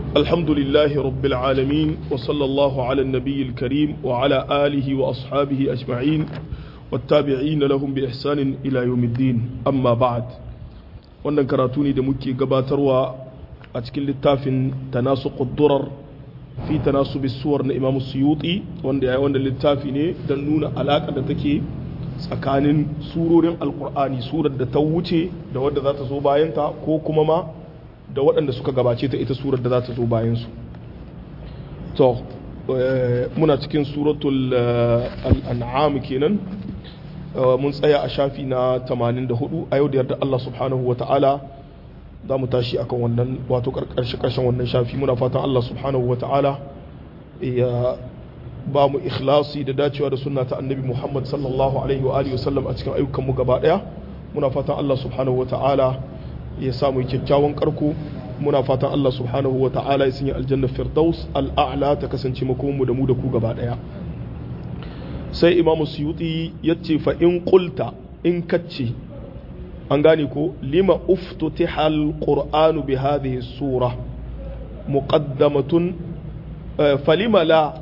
الحمد لله رب العالمين وصلى الله على النبي الكريم وعلى آله وأصحابه أجمعين والتابعين لهم بإحسان إلى يوم الدين أما بعد wannan karatu ne da muke gabatarwa a cikin littafin tanasuqud durar fi tanasubi suwar na Imam Suyuti wanda ya wanda littafi ne don nuna alaƙa da take tsakanin surorin alkur'ani surar da ta wuce da wadda za ta zo bayanta ko kuma ma da waɗanda suka gabace ta ita surar da za ta zo bayansu to muna cikin suratul al'an'am kenan mun tsaya a shafi na 84 a yau da yarda Allah subhanahu wa ta'ala za mu tashi akan wannan wato ƙarshe ƙarshen wannan shafi muna fatan Allah subhanahu wa ta'ala ya ba mu ikhlasi da dacewa da sunna ta annabi Muhammad sallallahu alaihi wa alihi wasallam a cikin ayyukan mu gaba daya muna fatan Allah subhanahu wa ta'ala ya samu kyakkyawan karko muna fatan Allah subhanahu wa ta'ala ya sanya aljanna firdaus al'a'la ta kasance makomin mu da mu da ku gaba daya sai imamu suyuti yace fa in qulta in kacce an gane ko lima uftutiha al-qur'anu bi hadhihi sura muqaddamatun falima la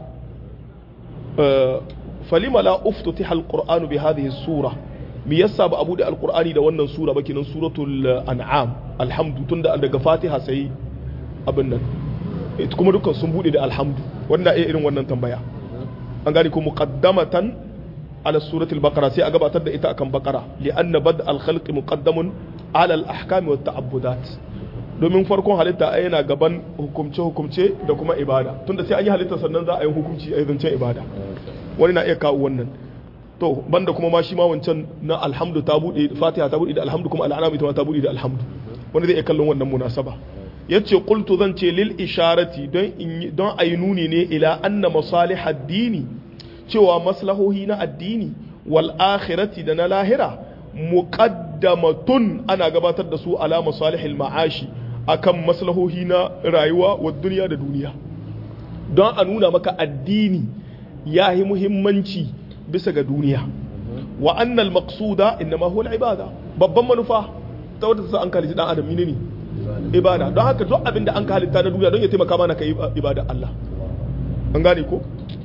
falima la uftutiha alqur'anu bi hadhihi sura me yasa ba abu da alqur'ani da wannan sura ba kinan suratul an'am alhamdu tunda daga fatiha sai abin nan ita kuma dukkan sun bude da alhamdu wanda ai irin wannan tambaya an gani ko muqaddamatan ala suratul baqara sai a gabatar da ita akan baqara li anna bad al khalq muqaddamun ala al ahkam wa ta'abbudat domin farkon halitta ai yana gaban hukumce hukumce da kuma ibada tunda sai an yi halitta sannan za a yi hukunci a zancen ibada wani na iya kawo wannan to banda kuma ma shi ma wancan na alhamdu ta bude fatiha ta bude da alhamdu kuma al'anam ita ma ta bude da alhamdu wani zai iya kallon wannan munasaba yace qultu zan ce lil isharati don in don ayi nuni ne ila anna masalih ad-dini cewa maslahohi na addini wal akhirati da na lahira muqaddamatun ana gabatar da su ala masalihil ma'ashi akan maslahohi na rayuwa wa duniya da duniya don a nuna maka addini ya yi muhimmanci bisa ga duniya wa annal maqsuda innama huwa ibada babban manufa ta wadda ta an kalici dan adam ne ibada don haka duk abin da an ka halitta na duniya don ya taimaka mana kai ibada Allah an gane ko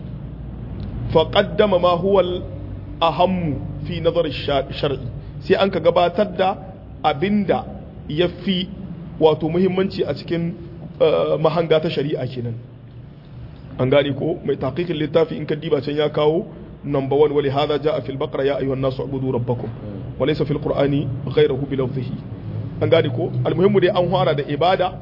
fa qaddama ma huwa ahammu fi nazar shar'i sai an ka gabatar da abinda yafi wato muhimmanci a cikin mahanga ta shari'a kenan an gane ko mai taqiqin littafi in ka diba can ya kawo number 1 wali hadha jaa fil baqara ya ayyuhan nasu ubudu rabbakum wa laysa fil qur'ani ghayruhu bi lafzihi an gane ko almuhimmu dai an fara da ibada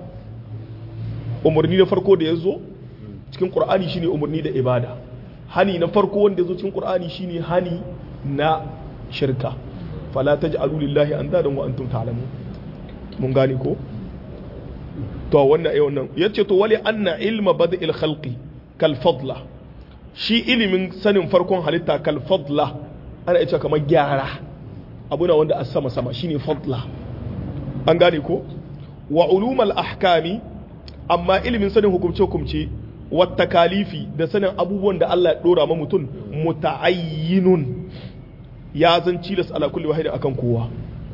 umarni na farko da yazo cikin qur'ani shine umarni da ibada hani na farko wanda yazo cikin qur'ani shine hani na shirka fala taj'alu lillahi andadan wa antum ta'lamun mun gane ko to wannan ai wannan yace to wali anna ilma bada'il khalqi kal fadla shi ilimin sanin farkon halitta kal fadla ana yace kamar gyara abuna wanda a sama sama shine fadla an gane ko wa ulumal ahkami amma ilimin sanin hukumce hukumce wa takalifi da sanin abubuwan da Allah ya dora ma mutum muta'ayyinun ya zan cilas ala kulli wahidin akan kowa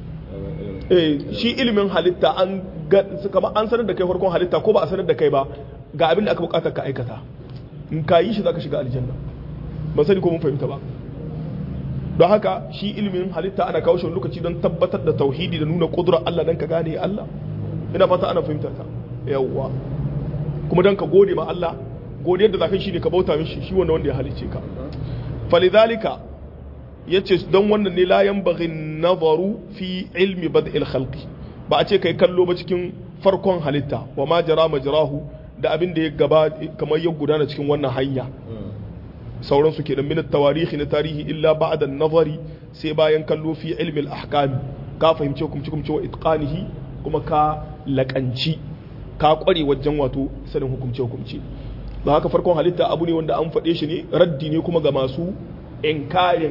eh shi ilimin halitta an kamar an sanar da kai farkon halitta ko ba a sanar da kai ba ga abin da aka bukatar ka aikata in ka yi shi zaka shiga aljanna ban sani ko mun fahimta ba don haka shi ilimin halitta ana kawo shi lokaci don tabbatar da tauhidi da nuna kudurar Allah dan ka gane Allah ina fata ana fahimta ta yawwa kuma dan ka gode ma Allah godiyar da zaka shi ne ka bauta mishi shi wanda wanda ya halice ka falidhalika yace don wannan ne la yanbaghi nazaru fi ilmi bad'il khalqi ba a ce kai kallo ba cikin farkon halitta wa ma jara majrahu da abin da ya gaba kamar ya gudana cikin wannan hanya sauran su kenan min tawarihi na tarihi illa ba'da nazari sai bayan kallo fi ilmi al-ahkam ka fahimce hukumci hukumci wa itqanihi kuma ka lakanci ka kware wajen wato sanin hukumce hukumci ba haka farkon halitta abu ne wanda an faɗe shi ne raddi ne kuma ga masu inkarin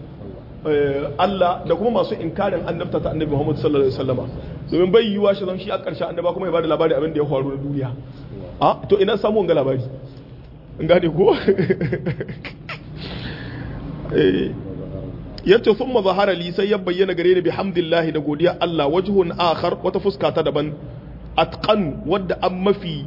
Allah da kuma masu inkarin annabta ta annabi Muhammad sallallahu alaihi wasallama domin bai yiwa shi zan shi a ƙarshen annaba kuma ya bada labari abin da ya faru na duniya a to ina samu wanga labari in gane ko yace thumma zahara li sai ya bayyana gare ni bihamdillahi da godiya Allah wajhun akhar wata fuska ta daban atqan wadda an mafi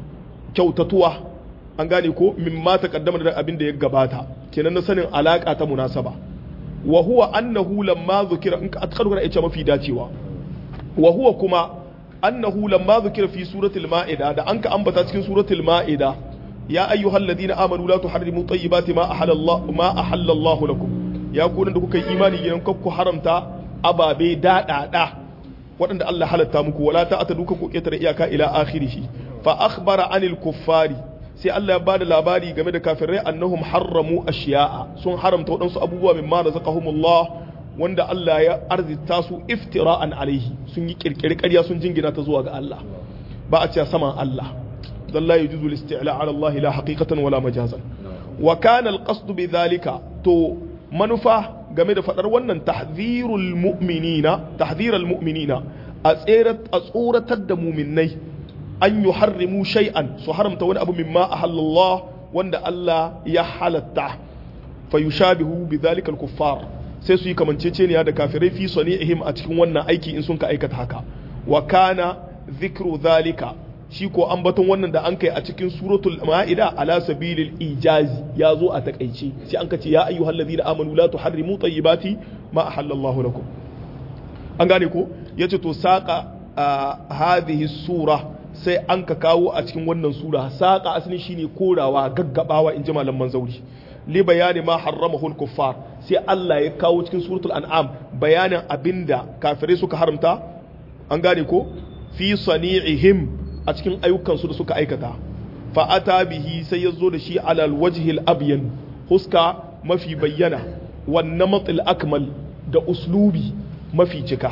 kyautatuwa an gane ko mimma taqaddama da abin da ya gabata kenan na sanin alaka ta munasaba wa huwa annahu lamma zukira in ka atkaru kana ita mafi dacewa wa huwa kuma annahu lamma zukira fi suratul ma'ida da an ka ambata cikin suratul ma'ida ya ayyuhal ladina amanu la tuharrimu tayyibati ma ahalla Allah ma ahalla Allah lakum ya ku da kuka yi imani gidan ku haramta ababe daɗaɗa waɗanda Allah halatta muku wala ta ata duka ku ƙetare iyaka ila akhirih fa akhbara anil kuffari sai Allah ya bada labari game da kafirai annahum harramu ashiya'a sun haramta waɗansu abubuwa min ma razaqahumullah wanda Allah ya arzita su iftira'an alaihi sun yi kirkiri ƙarya sun jingina ta zuwa ga Allah ba a ce saman Allah dan la yujuzu al-isti'la 'ala Allah la haqiqatan wala majazan wa kana al-qasd bi dhalika to manufa game da fadar wannan tahdhirul mu'minina tahdhirul mu'minina a tsoratar da mu'minnai an yi harrimu shay'an su haramta wani abu mimma a halallah wanda Allah ya halatta fa yushabihu bi dhalika al-kuffar sai su yi kamanceceniya da kafirai fi sani'ihim a cikin wannan aiki in sun ka aikata haka wa kana dhikru dhalika shi ko ambaton wannan da an kai a cikin suratul ma'ida ala sabilil ijazi ya zo a takaice sai an ka ce ya ayyuhal ladina amanu la tuharrimu tayyibati ma ahallallahu lakum an gane ko yace to saqa hadhihi sura sai an ka kawo a cikin wannan sura saqa asalin shine korawa gaggabawa in ji malaman zauri li bayani ma harramahu kuffar sai Allah ya kawo cikin suratul an'am bayanin abinda kafirai suka haramta an gane ko fi sani'ihim a cikin ayyukansu da suka aikata fa'ata bihi sai ya zo da shi alal wajhil abyan huska mafi bayyana wannan matsil akmal da uslubi mafi cika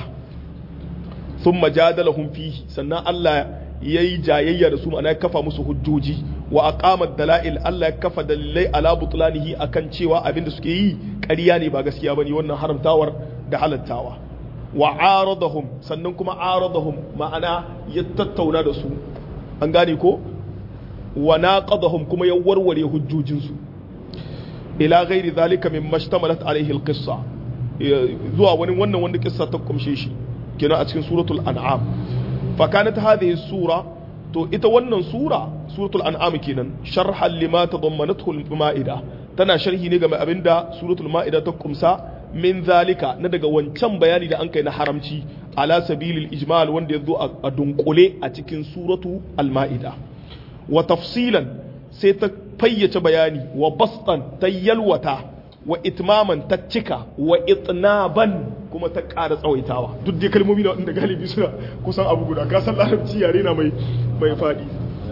sun majadalahum fihi sannan Allah ya yi jayayya da su ma'ana ya kafa musu hujjoji wa aqamat dala'il Allah ya kafa dalilai ala butlanihi akan cewa abinda suke yi ƙarya ne ba gaskiya bane wannan haramtawar da halattawa wa aradahum sannan kuma aradahum ma'ana ya tattauna da su an gane ko wa naqadahum kuma ya warware hujjojinsu ila ghairi zalika min mashtamalat alaihi alqissa zuwa wani wannan wanda kissa ta kumshe shi kenan a cikin suratul an'am fa kanat hadhihi sura to ita wannan sura suratul an'am kenan sharhan lima tadammanathu al-ma'ida tana sharhi ne game abinda suratul ma'ida ta kumsa min zalika na daga wancan bayani da an kai na haramci ala sabilil ijmal wanda ya zo a dunkule a cikin suratu al-ma'ida wa tafsilan sai ta fayyace bayani wa bastan ta yalwata wa itmaman ta cika wa itnaban kuma ta ƙara tsawaitawa duk dai kalmomi na wanda galibi suna kusan abu guda ka san larabci yare na mai mai faɗi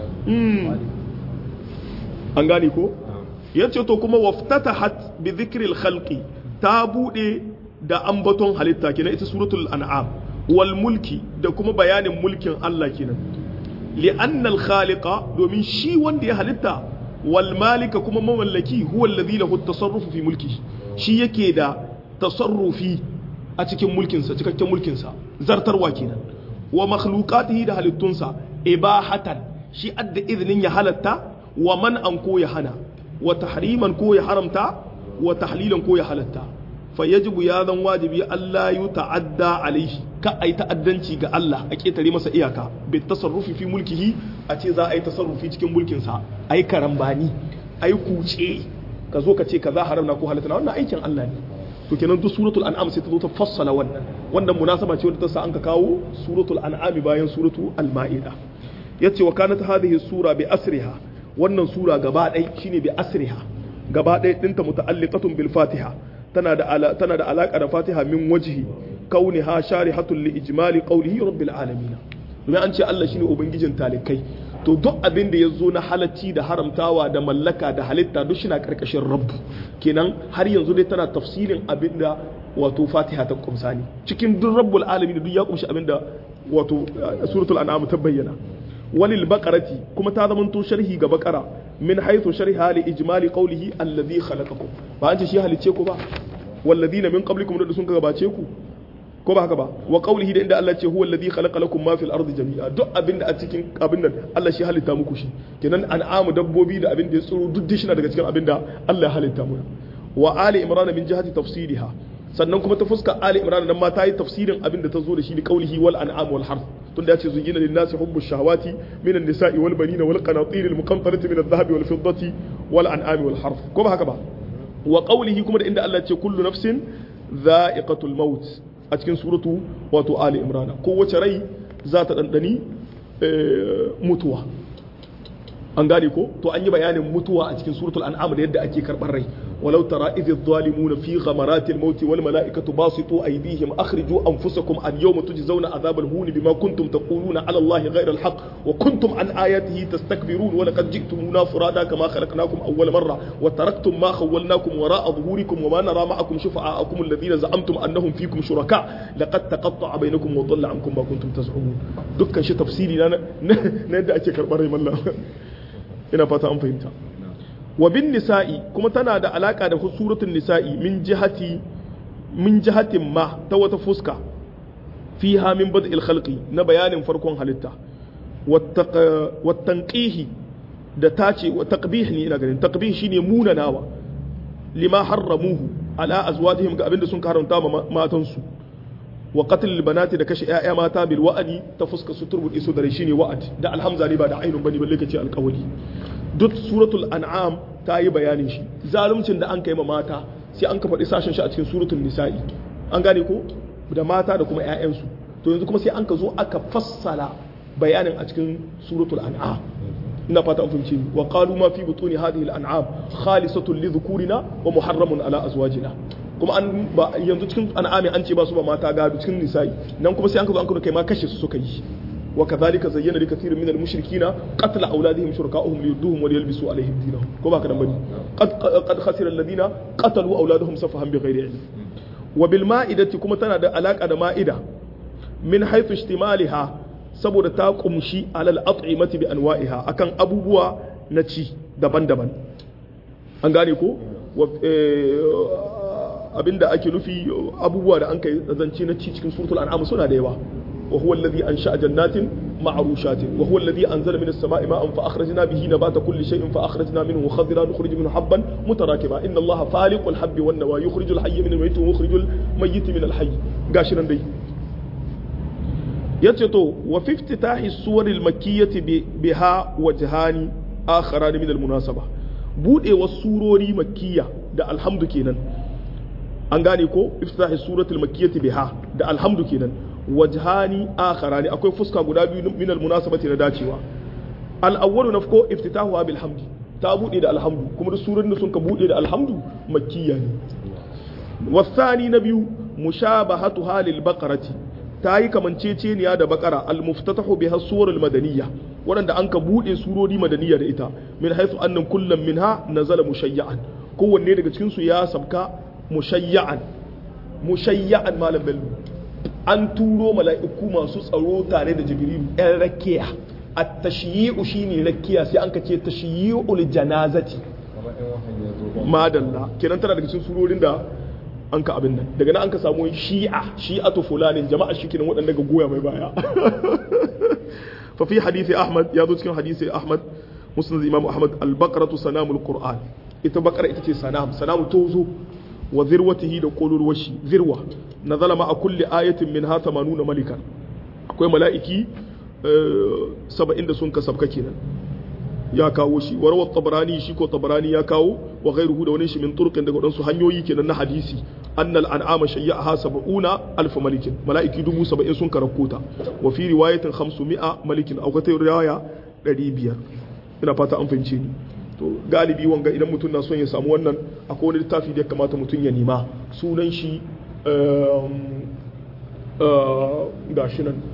an gane ko yace to kuma waftatahat bi dhikril khalqi ta bude da ambaton halitta kenan ita suratul an'am wal mulki da kuma bayanin mulkin Allah kenan li'anna al khaliqa domin shi wanda ya halitta wal malika kuma mamallaki huwa alladhi lahu at-tasarrufu fi mulki shi yake da tasarrufi a cikin mulkinsa cikakken mulkinsa zartarwa kenan wa makhluqatihi da halittunsa ibahatan shi adda iznin ya halatta wa man an ko ya hana wa tahriman ko ya haramta wa tahlilan ko ya halatta fa yajibu ya zan wajibi Allah yu ta'adda alaihi ka ai ta'addanci ga Allah a ketare masa iyaka bi tasarrufi fi mulkihi a ce za a yi tasarrufi cikin mulkin sa ai karambani ai kuce ka zo ka ce kaza haram na ko halatta na wannan aikin Allah ne to kenan duk suratul an'am sai ta zo ta fassala wannan wannan munasaba ce wadda ta sa an ka kawo suratul an'am bayan suratul al-ma'ida yace wa kanat hadhihi sura bi asriha wannan sura gaba ɗaya shine bi asriha gaba ɗaya ɗinta muta'alliqatun bil fatiha tana da tana da alaka da fatiha min wajhi kauniha sharihatul li ijmali qawlihi rabbil alamin domin an ce Allah shine ubangijin talikai to duk abin da ya zo na halacci da haramtawa da mallaka da halitta duk shi na karkashin rabbu kenan har yanzu dai tana tafsirin abin da wato fatiha ta kumsa ne cikin duk rabbul alamin duk ya kumshi abin da wato suratul an'am ta bayyana walil baqarati kuma ta zama to sharhi ga baqara min haythu sharha li ijmali qawlihi alladhi khalaqakum ba an ce shi halice ku ba walladhina min qablikum da sun gabace ku ko ba haka ba wa qawlihi da inda Allah ce huwa alladhi khalaqa lakum ma fil ardi jami'a duk abin da a cikin abin nan Allah shi halitta muku shi kenan an'amu dabbobi da abin da ya tsoro duk shi na daga cikin abin da Allah ya halitta mu wa ali imran min jihati tafsiriha sannan kuma ta fuska ali imran nan ma ta yi tafsirin abin da ta zo da shi da qawlihi wal an'am wal harth tunda ya ce zuyina lin nasi hubbu shahawati min an-nisa'i wal banina wal qanatir al muqantarati min adh-dhahabi wal fiddati wal an'ami wal harf ko ba haka ba wa qawlihi kuma da inda Allah ya ce kullu nafsin dha'iqatul maut a cikin suratu wato ali imran kowace rai za ta dandani mutuwa an gane ko to an yi bayanin mutuwa a cikin suratul an'am da yadda ake karɓar rai walau tara idh adh-dhalimuna fi ghamarati al-maut wal mala'ikatu basitu aydihim akhriju anfusakum al-yawma tujzauna adhab al-hun bima kuntum taquluna 'ala allahi ghayra al-haqq wa kuntum an ayatihi tastakbirun wa laqad ji'tumuna furada kama khalaqnakum awwal marra wa taraktum ma khawwalnakum wara'a dhuhurikum wa ma nara ma'akum shufa'akum alladhina za'amtum annahum fikum shuraka laqad taqatta'a bainakum wa dhalla 'ankum ma kuntum taz'umun dukkan shi tafsiri na na yadda ake karɓar rai mallan ina fata an fahimta wa bin nisa'i kuma tana da alaka da suratul nisa'i min jihati min jihatin ma ta wata fuska fiha min bad'il khalqi na bayanin farkon halitta wa tanqihi da tace wa taqbih ne ina ganin taqbih shine munanawa lima harramuhu ala azwajihim ga abinda sun karanta ma matansu wa qatl banati da kashe ƴaƴa mata bil wa'adi ta fuska su turbul isu da shine wa'ad da alhamza ne ba da ainun bane balle kace alqawli duk suratul an'am ta yi bayanin shi zaluncin da an kai ma mata sai an ka faɗi sashen shi a cikin suratul nisa'i an gane ko da mata da kuma ƴaƴansu to yanzu kuma sai an ka zo aka fassala bayanin a cikin suratul an'am ina fata an fahimci ni wa qalu ma fi butuni hadhihi al-an'am khalisatun li dhukurina wa muharramun ala azwajina kuma an ba yanzu cikin an'ami an ce ba su ba mata gado cikin nisa'i nan kuma sai an ka zo an kai ma kashe su suka yi wa kadhalika zayyana li kathirin min al-mushrikina qatla awladihim shuraka'uhum liyudduhum wa liyalbisu alaihim dinahum ko ba ka dan bane qad qad khasira alladhina qatalu awladahum safahan bighairi ilm wa bil ma'idati kuma tana da alaka da ma'ida min haythu ihtimaliha saboda ta kumshi alal at'imati bi anwa'iha akan abubuwa na ci daban-daban an gane ko abinda ake nufi abubuwa da an kai zance na ci cikin suratul an'am suna da yawa wa huwa alladhi ansha'a jannatin ma'rushatin wa huwa alladhi anzala minas sama'i ma'an fa akhrajna bihi nabata kulli shay'in fa akhrajna minhu khadira nukhrij minhu habban mutarakiba inna allaha faliqul habbi wan nawa yukhrijul hayya min al-mayyit wa yukhrijul mayyita min al-hayy gashi nan dai yace to wa fi iftitahi suwar al-makkiyati biha wajhani akharan min al-munasaba budewar surori makkiya da alhamdu kenan an gane ko iftitahi suratul makkiyati biha da alhamdu kenan wajhani akharani akwai fuska guda biyu min almunasabati na dacewa al-awwalu nafko iftitahu bil hamdi ta bude da alhamdu kuma da surorin da sun ka bude da alhamdu makkiya ne wasani na biyu mushabahatu halil baqarati ta yi kamanceceniya da bakara al-muftatahu biha suwarul madaniyya waɗanda an ka bude surori madaniya da ita min haythu annan kullum minha nazala mushayya'an kowanne daga cikin su ya sabka mushayya'an mushayya'an malam bello an turo mala'iku masu tsaro tare da jibrilu yan rakiya a tashiyi'u shine rakiya sai an kace tashiyi'ul janazati madalla kenan tana daga cikin surorin da an ka abin nan daga nan an ka samu shi'a shi'atu fulanin jama'a shi kenan waɗanda ga goya mai baya fa fi hadisi ahmad ya zo cikin hadisi ahmad musnad imam ahmad al-baqaratu sanamul qur'an ita bakara ita ce sanam sanamu tozo wa zirwatihi da kololuwar shi zirwa na zalama a kulle ayatin min ha nuna malikan akwai mala'iki saba'in da sun ka sabka kenan ya kawo shi warawar tabarani shi ko tabarani ya kawo wa gairuhu da wani shi min turkin daga waɗansu hanyoyi kenan na hadisi annal an'ama shayya ha saba'una alfa malikin mala'iki dubu saba'in sun karakota wa fi riwayatin hamsu mi'a malikin a wata riwaya ɗari biyar ina fata an fahimce ni to galibi wanga idan mutum na son ya samu wannan akwai wani littafi da ya kamata mutum ya nema sunan shi ga shi nan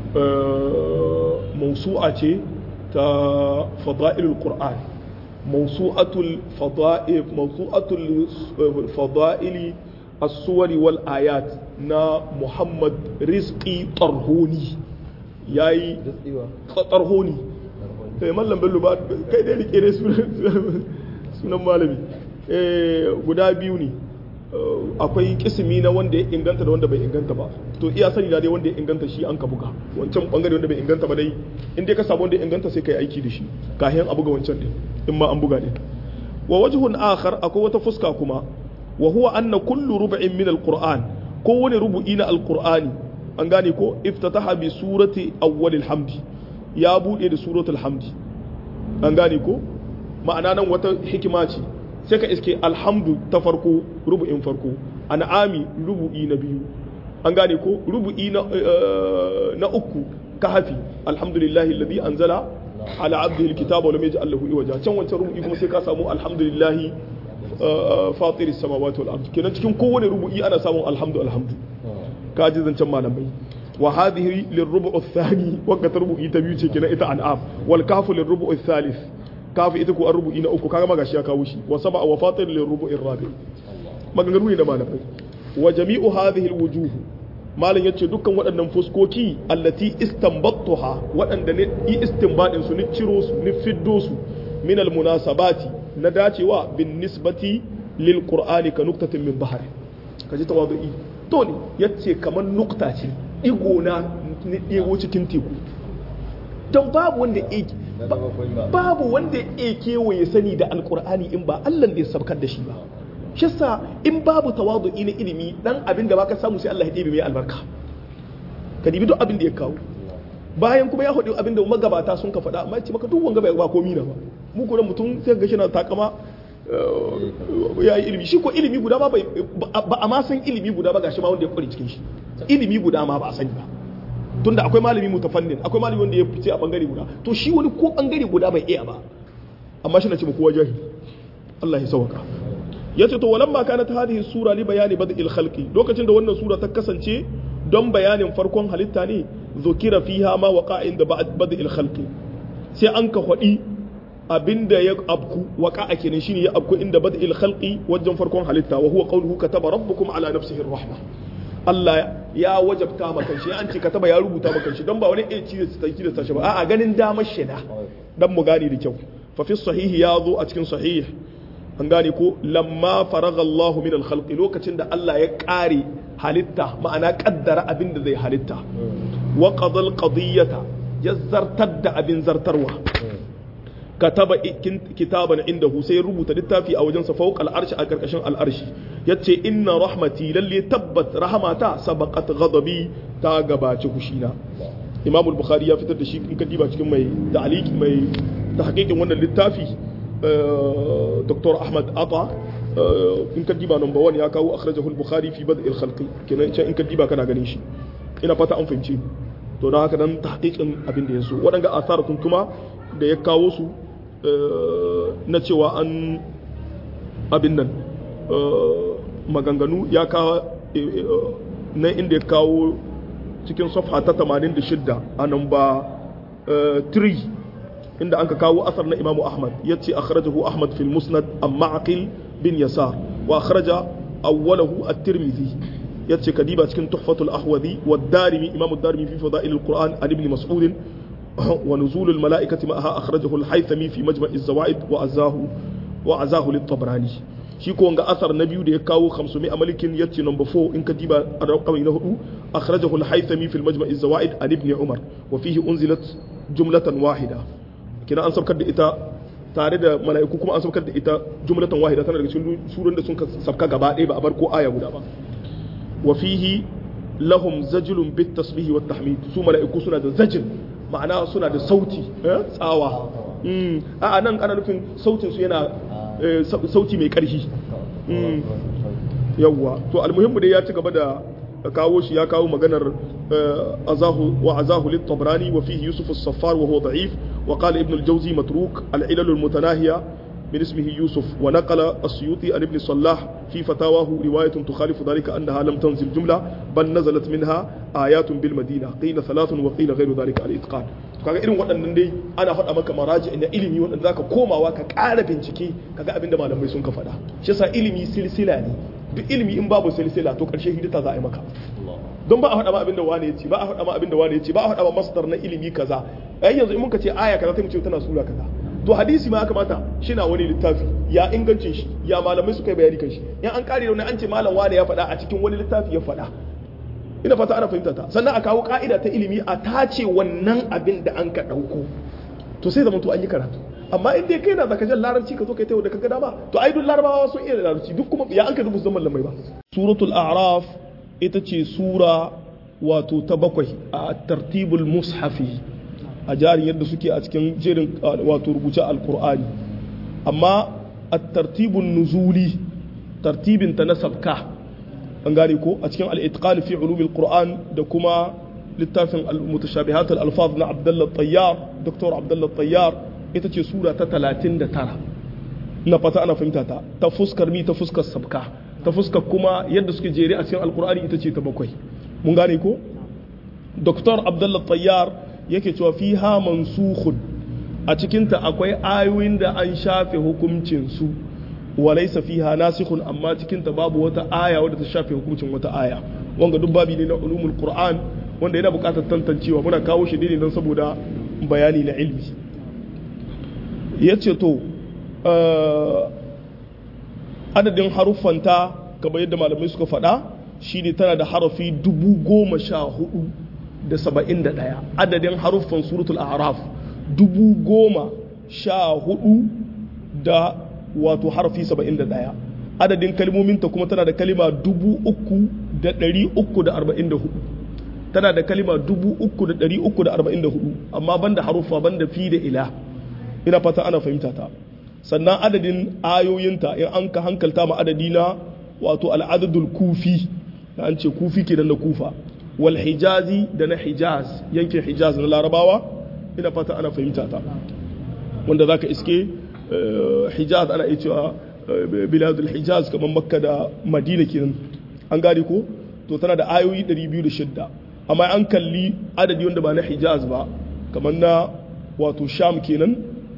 mausu'a ce ta fada'ilul qur'an mausu'atul fada'il mausu'atul fada'ili as-suwari wal ayat na Muhammad Rizqi Tarhoni yayi Tarhoni eh mallam bello ba kai dai rike ne sunan malami guda biyu ne akwai kisimi na wanda ya inganta da wanda bai inganta ba to iya sani da dai wanda ya inganta shi an ka buga wancan bangare wanda bai inganta ba dai in dai ka samu wanda ya inganta sai kai aiki da shi kahin a buga wancan din in ma an buga din wa wajhun akhar akwai wata fuska kuma wa huwa anna kullu rub'in min alquran kowane rubu'i na alqur'ani an gane ko iftataha bi surati awwalil hamdi ya bude da suratul hamdi an gane ko ma'ana nan wata hikima ce sai ka iske alhamdu ta farko rubu'in farko an'ami rubu'i na biyu an gane ko rubu'i na na uku kahafi alhamdulillahi alladhi anzala ala abdihi alkitaba wa lam yaj'al lahu iwaja can wancan rubu'i kuma sai ka samu alhamdulillahi fatiris samawati wal ard kenan cikin kowane rubu'i ana samun alhamdu alhamdu ka ji zancen malamai wa hadhihi lirrubu' athani wanda ta rubu'i ta biyu ce kenan ita an'am wal kafu lirrubu' athalith kafu ita ko rubu'i na uku kaga ma gashi ya kawo shi wa sab'a wa fatir lirrubu' arrabi maganganu ne da malamai wa jami'u hadhihi alwujuh malam yace dukkan waɗannan fuskoki allati istanbattuha waɗanda ne yi istinbadin su ni ciro su ni fiddo su min almunasabati na dacewa bin nisbati lil qur'ani ka nuktatin min bahari kaji tawadu'i to ne yace kamar nukta ce digo na ni digo cikin teku don babu wanda yake babu wanda ya kewaye sani da alqur'ani in ba Allah da ya sabkar da shi ba shi sa in babu tawadu'i na ilimi dan abin da baka samu sai Allah ya ɗebe mai albarka ka dibi duk abin da ya kawo bayan kuma ya faɗi abin da magabata sun ka faɗa amma ya ce maka duk wanga bai ba komi na ba mu kuma mutum sai ga shi na takama ya yi ilimi shi ko ilimi guda ba ba a ma san ilimi guda ba gashi ma wanda ya kware cikin shi ilimi guda ma ba a sani ba tunda akwai malami mutafannin akwai malami wanda ya fice a bangare guda to shi wani ko bangare guda bai iya ba amma shi na ce kowa jahili Allah ya sauka yace to walamma kanat hadhihi sura li bayani bad'il khalqi lokacin da wannan sura ta kasance don bayanin farkon halitta ne zukira fiha ma waqa inda bad'il khalqi sai an ka hadi abinda ya abku waqa kenan shine ya abku inda bad'il khalqi wajen farkon halitta wa huwa qawluhu kataba rabbukum ala nafsihi rahma Allah ya wajabta maka shi an ce kataba ya rubuta maka shi don ba wani ɗaya ciye da ta shi ba a'a ganin damar shida dan mu gane da kyau fa fi sahihi ya zo a cikin sahih an gane ko lamma faraga Allah min al lokacin da Allah ya kare halitta ma'ana kaddara abin da zai halitta wa qadal qadiyata ya zartar da abin zartarwa kataba kitaban indahu sai ya rubuta littafi a wajensa fawqa al-arshi a karkashin al-arshi yace inna rahmati lalle tabbat rahmata sabaqat ghadabi ta gabaci kushina Imam al-Bukhari ya fitar da shi in ka diba cikin mai ta'liqi mai tahqiqin wannan littafi Dr. Ahmad Ata in ka diba number 1 ya kawo akhrajahu al-Bukhari fi bad' al-khalq kenan in ka diba kana ganin shi ina fata an fahimci to don haka dan tahqiqin abin da yaso waɗanga asar kun kuma da ya kawo su na cewa an abin nan maganganu ya kawo na inda ya kawo cikin safha ta 86 a namba 3 inda an ka kawo asar na imamu ahmad ya ce akhrajahu ahmad fil musnad an ma'aqil bin yasar wa akhraja awwalahu at-tirmidhi ya ce kadiba cikin tuhfatul ahwadi wa darimi imamu darimi fi fadail al-qur'an an ibn mas'ud wa nuzul al-mala'ikati ma'aha akhrajahu al-haythami fi majma' az-zawaid wa azahu wa azahu lit-tabrani shi ko wanga asar na biyu da ya kawo 500 malikin yace number 4 in kadiba ar-raqami na hudu akhrajahu al-haythami fi al-majma' az-zawaid an ibn umar wa fihi unzilat jumlatan wahida kina an saukar da ita tare da mala'iku kuma an saukar da ita jumlatan wahida tana daga cikin surun da sun sabka gaba ɗaya ba a bar ko aya guda ba wa fihi lahum zajlun bit tasbih wat tahmid su mala'iku suna da zajil ma'ana suna da sauti tsawa a nan ana nufin sautin su yana sauti mai karfi yawwa to almuhimmu dai ya ci gaba da kawo shi ya kawo maganar azahu wa azahu lit tabrani wa fihi yusuf as-saffar wa huwa da'if wa qala ibn al-jawzi matruk al-ilal al-mutanahiya من اسمه يوسف ونقل السيوطي عن ابن صلاح في فتاواه رواية تخالف ذلك أنها لم تنزل جملة بل نزلت منها آيات بالمدينة قيل ثلاث وقيل غير ذلك الإتقان kaga irin waɗannan dai ana faɗa maka maraji na ilimi waɗanda zaka komawa ka ƙara bincike kaga abinda malamai sun ka faɗa shi yasa ilimi silsila ne duk ilimi in babu silsila to ƙarshe hidita za a yi maka don ba a faɗa ma abinda wani ya ce ba a faɗa ma abinda wani ya ce ba a faɗa ma masdar na ilimi kaza ai yanzu in muka ce aya kaza sai mu ce tana sura kaza to hadisi ma ya kamata shi na wani littafi ya ingancin shi ya malamai suka yi bayani kan shi in an kare wani an ce malam wane ya faɗa a cikin wani littafi ya faɗa ina fata ana fahimta ta sannan a kawo ka'ida ta ilimi a tace wannan abin da an ka ɗauko to sai zama to an yi karatu amma in dai kai na zaka jan larabci ka zo kai tayo da kaga dama to ai duk larabawa sun iya larabci duk kuma ya an ka rubuta zaman lamai ba suratul a'raf ita ce sura wato ta bakwai a tartibul mushafi a jarin yadda suke a cikin jerin wato rubuce alkur'ani amma a tartibun nuzuli tartibin ta na sabka an gane ko a cikin al'itqan fi ulumil qur'an da kuma littafin mutashabihat al-alfaz na abdullah tayyar dr abdullah tayyar ita ce sura ta 39 na fata ana fahimta ta ta fuskar mi ta fuskar sabka ta fuskar kuma yadda suke jere a cikin alkur'ani ita ce ta bakwai mun gane ko dr abdullah tayyar yake cewa fiha mansukhun a cikinta akwai ayoyin da an shafe hukuncin su walaysa fiha nasikhun amma cikinta babu wata aya wadda ta shafe hukuncin wata aya wanga duk babi ne na ulumul qur'an wanda yana buƙatar tantancewa muna kawo shi ne don saboda bayani na ilmi yace to adadin haruffanta kamar yadda malamai suka faɗa shine tana da harafi dubu goma sha hudu da saba'in da ɗaya adadin haruffan suratul araf dubu goma sha hudu da wato harafi saba'in da ɗaya adadin kalmominta kuma tana da kalima dubu uku da ɗari uku da arba'in da hudu tana da kalima dubu uku da ɗari uku da arba'in da hudu amma banda haruffa banda fi da ila ina fata ana fahimta ta sannan adadin ayoyinta in an ka hankalta ma adadi na wato al'adadul kufi da an ce kufi kenan na kufa wal hijazi da na hijaz yankin hijaz na larabawa ina fata ana fahimta ta wanda zaka iske hijaz ana iya cewa biladul hijaz kamar makka da madina kenan an gane ko to tana da ayoyi 206 amma an kalli adadi wanda ba na hijaz ba kamar na wato sham kenan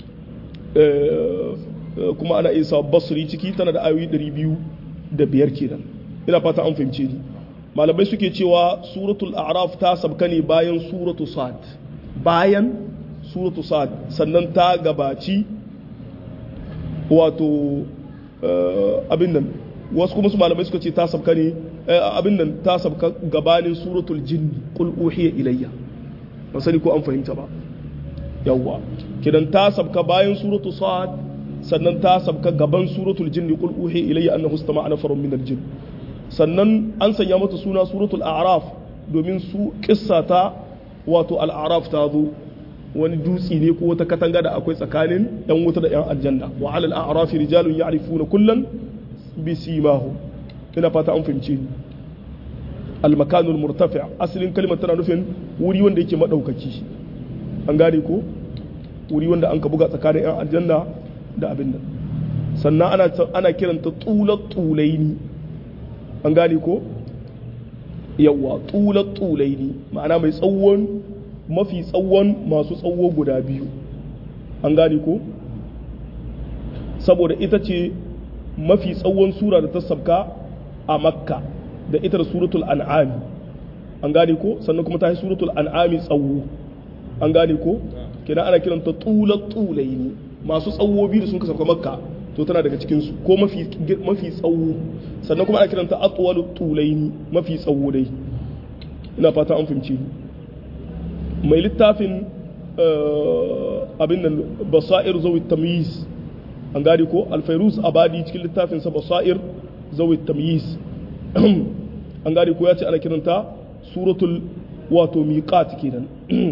kuma ana isa basri ciki tana da ayoyi 205 kenan ina fata an fahimce ni malamai suke cewa suratul a'raf ta sabka ne bayan suratu sad bayan suratu sad sannan ta gabaci wato abin nan wasu kuma su malamai suka ce ta sabka ne abin nan ta sabka gabanin suratul jinni qul uhiya ilayya ba sani ko an fahimta ba yawwa kidan ta sabka bayan suratu sad sannan ta sabka gaban suratul jinni qul uhiya ilayya annahu istama'a nafarun min al-jinn sannan an sanya mata suna suratul a'raf domin su kissa ta wato al-a'raf ta zo wani dutsi ne ko wata katanga da akwai tsakanin yan wuta da yan aljanna wa alal a'rafi rijalun ya'rifuna kullan bi simahum ina fata an fahimce ni al-makanul murtafi' asalin kalmar tana nufin wuri wanda yake madaukaki an gane ko wuri wanda an ka buga tsakanin yan aljanna da abin nan sannan ana ana kiranta tulat tulaini an gane ko yawa tulat tulaini ma'ana mai tsawon mafi tsawon masu tsawo guda biyu an gane ko saboda ita ce mafi tsawon sura da ta sabka a makka da ita da suratul an'ami an gane ko sannan kuma ta yi suratul an'ami tsawo an gane ko kina ana kiranta tulat tulaini masu tsawo biyu da sun kasafka makka to tana daga cikinsu ko mafi mafi tsawo sannan kuma ana kiranta atwalu tulaini mafi tsawo dai ina fata an fahimci mai littafin abin nan basair zawi tamyiz an gane ko alfairuz abadi cikin littafin sa basair zawi tamyiz an gane ko ya ce ana kiranta suratul wato miqat kenan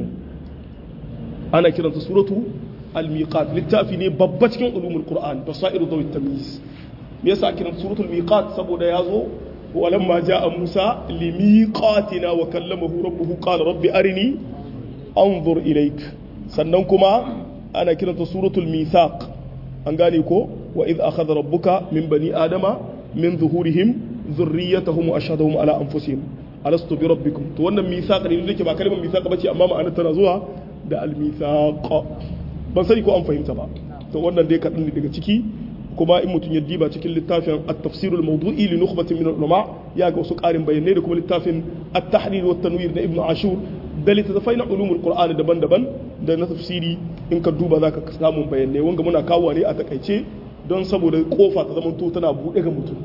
ana kiranta suratu al-miqat littafi ne babba cikin ulumul qur'an basairu dawi tamyiz me yasa kiran suratul miqat saboda yazo walamma jaa musa limiqatina wa kallamahu rabbuhu qala rabbi arini anzur ilaik sannan kuma ana kiranta suratul mithaq an gane ko wa idh akhadha rabbuka min bani adama min zuhurihim dhurriyyatahum wa ashhadahum ala anfusihim alastu bi rabbikum to wannan mithaq ne yake ba kalmar mithaq bace amma ma'anar tana zuwa da al-mithaq ban sani ko an fahimta ba to wannan dai kaɗan ne daga ciki kuma in mutum ya diba cikin littafin at-tafsir al-mawdu'i li nukhbatin min al-ulama ya ga wasu ƙarin bayanai da kuma littafin at-tahrir wa tanwir na ibnu ashur da littattafai na ulumul qur'ani daban-daban da na tafsiri in ka duba zaka samu bayanai wanga muna kawo ne a takaice don saboda kofa ta zama to tana buɗe ga mutum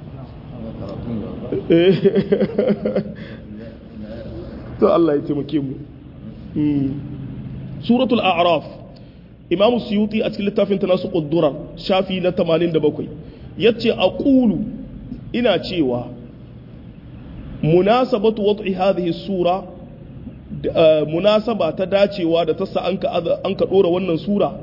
to Allah ya taimake mu suratul a'raf imamu suyuti a cikin littafin ta nasu ƙuddurar shafi na 87 ya ce a ƙulu ina cewa munasabatu wad'i hadhihi sura munasaba ta dacewa da ta sa an ka dora wannan sura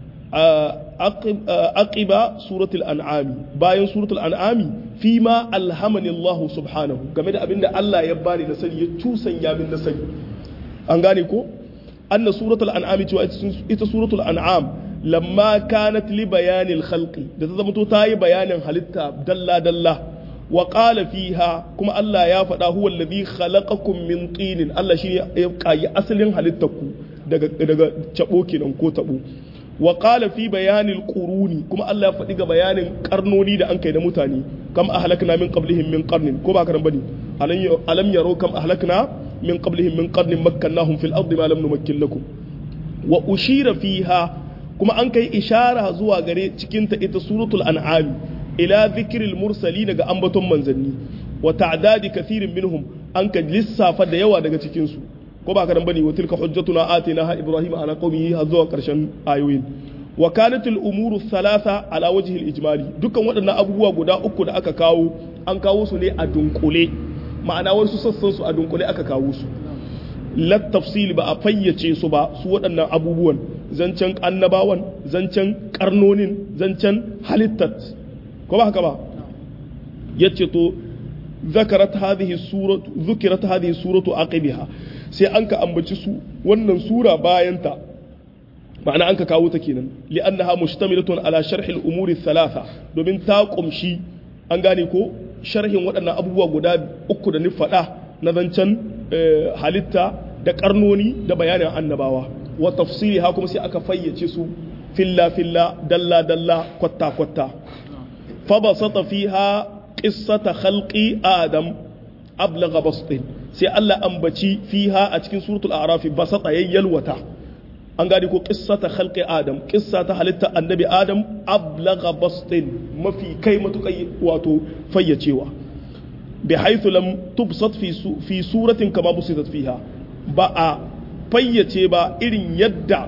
aqiba suratul an'ami bayan suratul an'ami fi ma alhamani Allah subhanahu game da abinda Allah ya bani na sani ya cusanya min na sani an gane ko anna suratul an'ami cewa ita suratul an'am lamma kanat li bayanil khalqi da ta zama to ta yi bayanin halitta dalla dalla wa qala fiha kuma Allah ya faɗa huwa alladhi khalaqakum min tinin Allah shi ya kayi asalin halittarku daga daga cabo kenan ko tabo wa qala fi bayanil quruni kuma Allah ya faɗi ga bayanin karnoni da an kai da mutane kam ahlakna min qablihim min qarnin ko ba karan bane alam yaro kam ahlakna min qablihim min qarnin makkannahum fil ardi ma lam numakkin lakum wa ushira fiha kuma an kai ishara zuwa gare cikin ta ita suratul an'am ila dhikril mursali daga ambaton manzanni wa ta'dadi kathirin minhum an ka lissafa da yawa daga cikin su ko ba karan bane wa tilka hujjatuna atinaha ibrahim ala qaumihi har zuwa karshen ayoyin wa kanat al umuru thalatha ala wajhi al ijmali dukkan waɗannan abubuwa guda uku da aka kawo an kawo su ne a dunkule ma'ana wasu sassan su a dunkule aka kawo su lat tafsil ba a fayyace su ba su waɗannan abubuwan zancen annabawan zancen karnonin zancen halittat ko ba haka ba yace to ذكرت هذه السورة ذكرت هذه السورة عقبها sai an ka ambaci su wannan sura bayanta ma'ana an ka kawo ta kenan li'annaha mushtamilatun ala sharhi al-umuri thalatha domin ta kumshi an gane ko sharhin waɗannan abubuwa guda uku da ni faɗa na zancen halitta da karnoni da bayanin annabawa wa tafsiliha kuma sai aka fayyace su filla filla dalla dalla kwatta kwatta fa basata fiha qissata khalqi adam ablagha bastin sai Allah ambaci fiha a cikin suratul a'raf basata yayyalwata an gadi ko qissata khalqi adam qissa ta halitta annabi adam ablagha bastin mafi kai matukai wato fayyacewa bi haythu lam tubsat fi fi suratin kama busitat fiha ba a fayyace ba irin yadda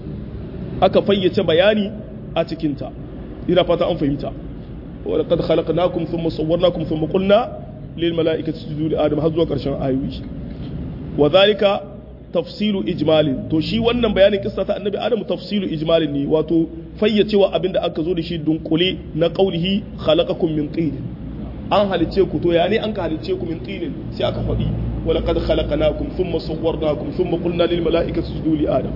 aka fayyace bayani a cikinta ina fata an fahimta ولقد خلقناكم ثم صورناكم ثم قلنا للملائكة اسجدوا لآدم har zuwa ƙarshen ayoyi wa zalika tafsilu ijmalin to shi wannan bayanin kissa ta annabi adamu tafsilu ijmalin ne wato fayyacewa abinda aka zo da shi dunkule na qaulihi khalaqakum min tin an halice ku to ya ne an ka halice ku min tinin sai aka faɗi wa laqad khalaqnakum thumma sawwarnakum thumma qulna lil mala'ikati isjudu li adam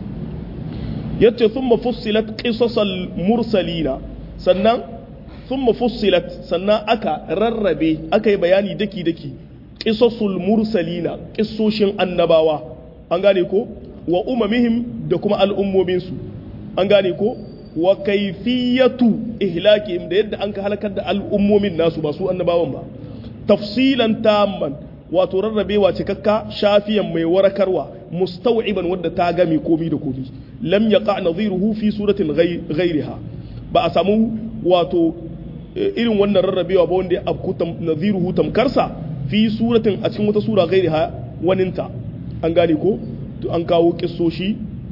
yace thumma fussilat qisasal mursalina sannan thumma fussilat sannan aka rarrabe aka yi bayani daki daki qisasul mursalina qissoshin annabawa an gane ko wa umamihim da kuma al'ummominsu an gane ko wa kaifiyatu ihlakihim da yadda an ka halakar da al'ummomin nasu ba su annabawan ba tafsilan tamman wato rarrabewa cikakka shafiyan mai warakarwa mustaw'iban wadda ta game komi da komi lam yaqa nadhiruhu fi suratin ghayriha ba a samu wato irin wannan rarrabewa ba wanda ya abku nadhiruhu tamkarsa fi suratin a cikin wata sura ghayriha waninta an gane ko an kawo kissoshi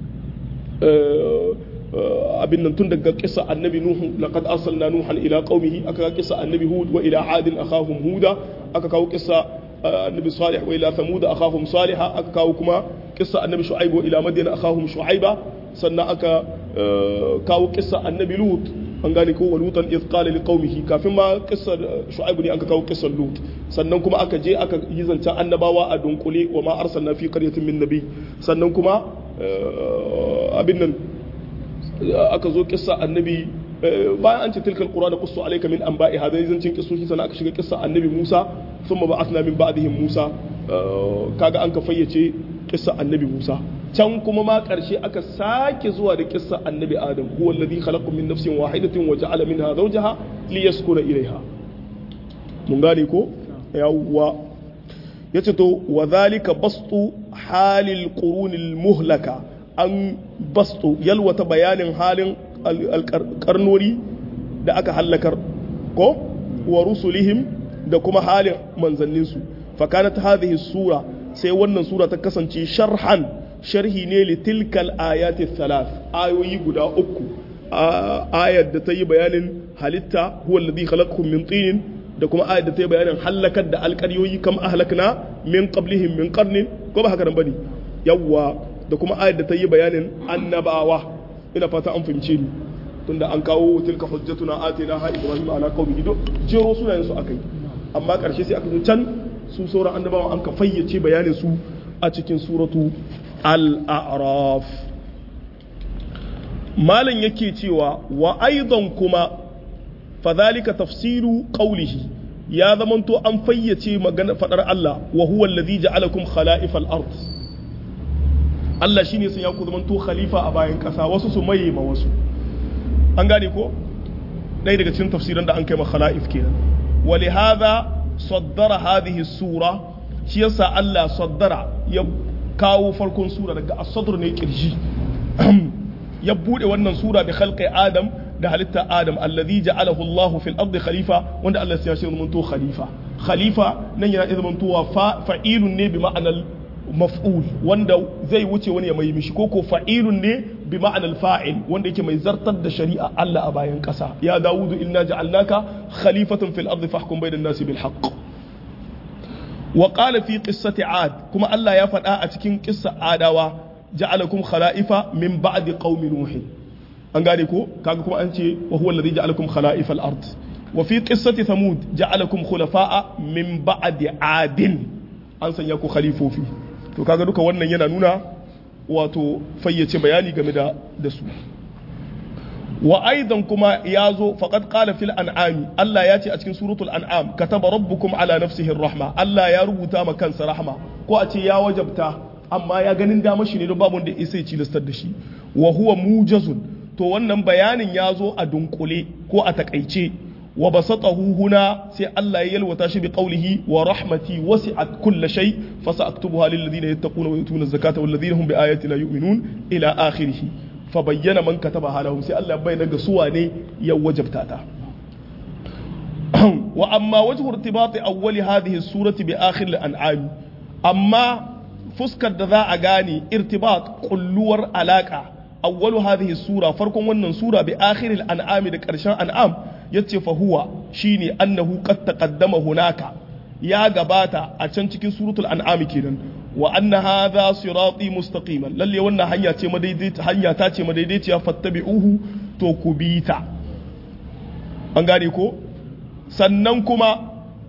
abin nan tun daga kisa annabi nuhu laqad arsalna nuhan ila qaumihi aka kawo kisa annabi hud wa ila adin akhahum huda aka kawo kisa annabi salih wa ila thamud akhahum salih aka kawo kuma kisa annabi shu'aib wa ila madyan akhahum shu'aiba sannan aka kawo kisa annabi lut an gane ko wa lutan iz qala li qaumihi kafin ma kissa shu'aib ne aka kawo kissan lut sannan kuma aka je aka yi zancen annabawa a dunkule wa ma arsalna fi qaryatin min nabi sannan kuma abin nan aka zo kissa annabi bayan an ce tilkal qura da qussu alayka min anba'i hadai zancin kissoshi sannan aka shiga kissa annabi Musa thumma ba'athna min ba'dihim Musa kaga an ka fayyace kissa annabi Musa can kuma ma ƙarshe aka sake zuwa da kissa annabi adam huwa alladhi khalaqakum min nafsin wahidatin wa ja'ala minha zawjaha liyaskuna ilayha mun gane ko yawwa yace to wa dhalika bastu halil qurunil muhlaka an bastu yalwata bayanin halin karnori da aka hallakar ko wa rusulihim da kuma halin manzanninsu fa kanat hadhihi sura sai wannan sura ta kasance sharhan sharhi ne li tilkal ayati thalath ayoyi guda uku ayar da ta yi bayanin halitta huwa alladhi khalaqakum min tinin da kuma ayat da ta yi bayanin halakar da alƙaryoyi kam ahlakna min qablihim min qarnin ko ba haka nan bane yawwa da kuma ayat da ta yi bayanin annabawa ina fata an fahimce ni tunda an kawo tilka hujjatuna atina ha ibrahim ala qaumihi do jero sunayen su akai amma karshe sai aka zo can su sauran annabawa an ka fayyace bayanin su a cikin suratu al-a'raf malam yake cewa wa aidan kuma fadhalika tafsiru qawlihi ya zamanto an fayyace magana fadar Allah wa huwa alladhi ja'alakum khala'ifal ard Allah shine sun ya ku zamanto khalifa a bayan kasa wasu su maye ma wasu an gane ko ɗaya daga cikin tafsiran da an kai ma khala'if kenan wa li hadha saddara hadhihi sura shi yasa Allah saddara ya kawo farkon sura daga as-sadr ne kirji ya bude wannan sura bi khalqi adam da halitta adam alladhi ja'alahu Allah fil ardi khalifa wanda Allah ya shi zamanto khalifa khalifa nan yana iya zamantowa fa'ilun ne bi ma'anar maf'ul wanda zai wuce wani ya mai mishi ko ko fa'ilun ne bi ma'anar fa'il wanda yake mai zartar da shari'a Allah a bayan kasa ya dawudu inna ja'alnaka khalifatan fil ardi fahkum bainan nasi bil haqq wa qala fi qissati ad kuma Allah ya faɗa a cikin qissa adawa ja'alakum khala'ifa min ba'di qaumi nuh an gane ko kaga kuma an ce wa huwa alladhi ja'alakum khala'ifa al-ard wa fi qissati thamud ja'alakum khulafa'a min ba'di adin an sanya ku khalifofi to kaga duka wannan yana nuna wato fayyace bayani game da da su wa aidan kuma ya zo faqad qala fil an'ami Allah ya ce a cikin suratul an'am kataba rabbukum ala nafsihi rahma Allah ya rubuta ma kansa rahma ko a ce ya wajabta amma ya ganin dama shi ne don babu wanda isa ya cilastar da shi wa huwa mujazun to wannan bayanin ya zo a dunkule ko a takaice wa basatahu huna sai Allah ya yalwata shi bi qawlihi wa rahmati wasi'at kulla shay fa sa'aktubuha lil ladina yattaquna wa yutuna zakata wal ladina hum bi ayatina yu'minun ila akhirih fa bayyana man kataba halahum sai Allah bayyana ga suwa ne ya wajabta ta wa amma wajhu irtibati awwali hadhihi surati bi akhir al-an'am amma fuskar da za a gane irtibat kulluwar alaka awwalu hadhihi sura farkon wannan sura bi akhiril an'ami da karshen an'am yace fa huwa shine annahu qad taqaddama hunaka ya gabata a can cikin suratul an'am kenan wa anna hadha sirati mustaqiman lalle wannan hanya ce madaidaita hanya ta ce madaidaiciya fattabi'uhu to ku bi ta an gane ko sannan kuma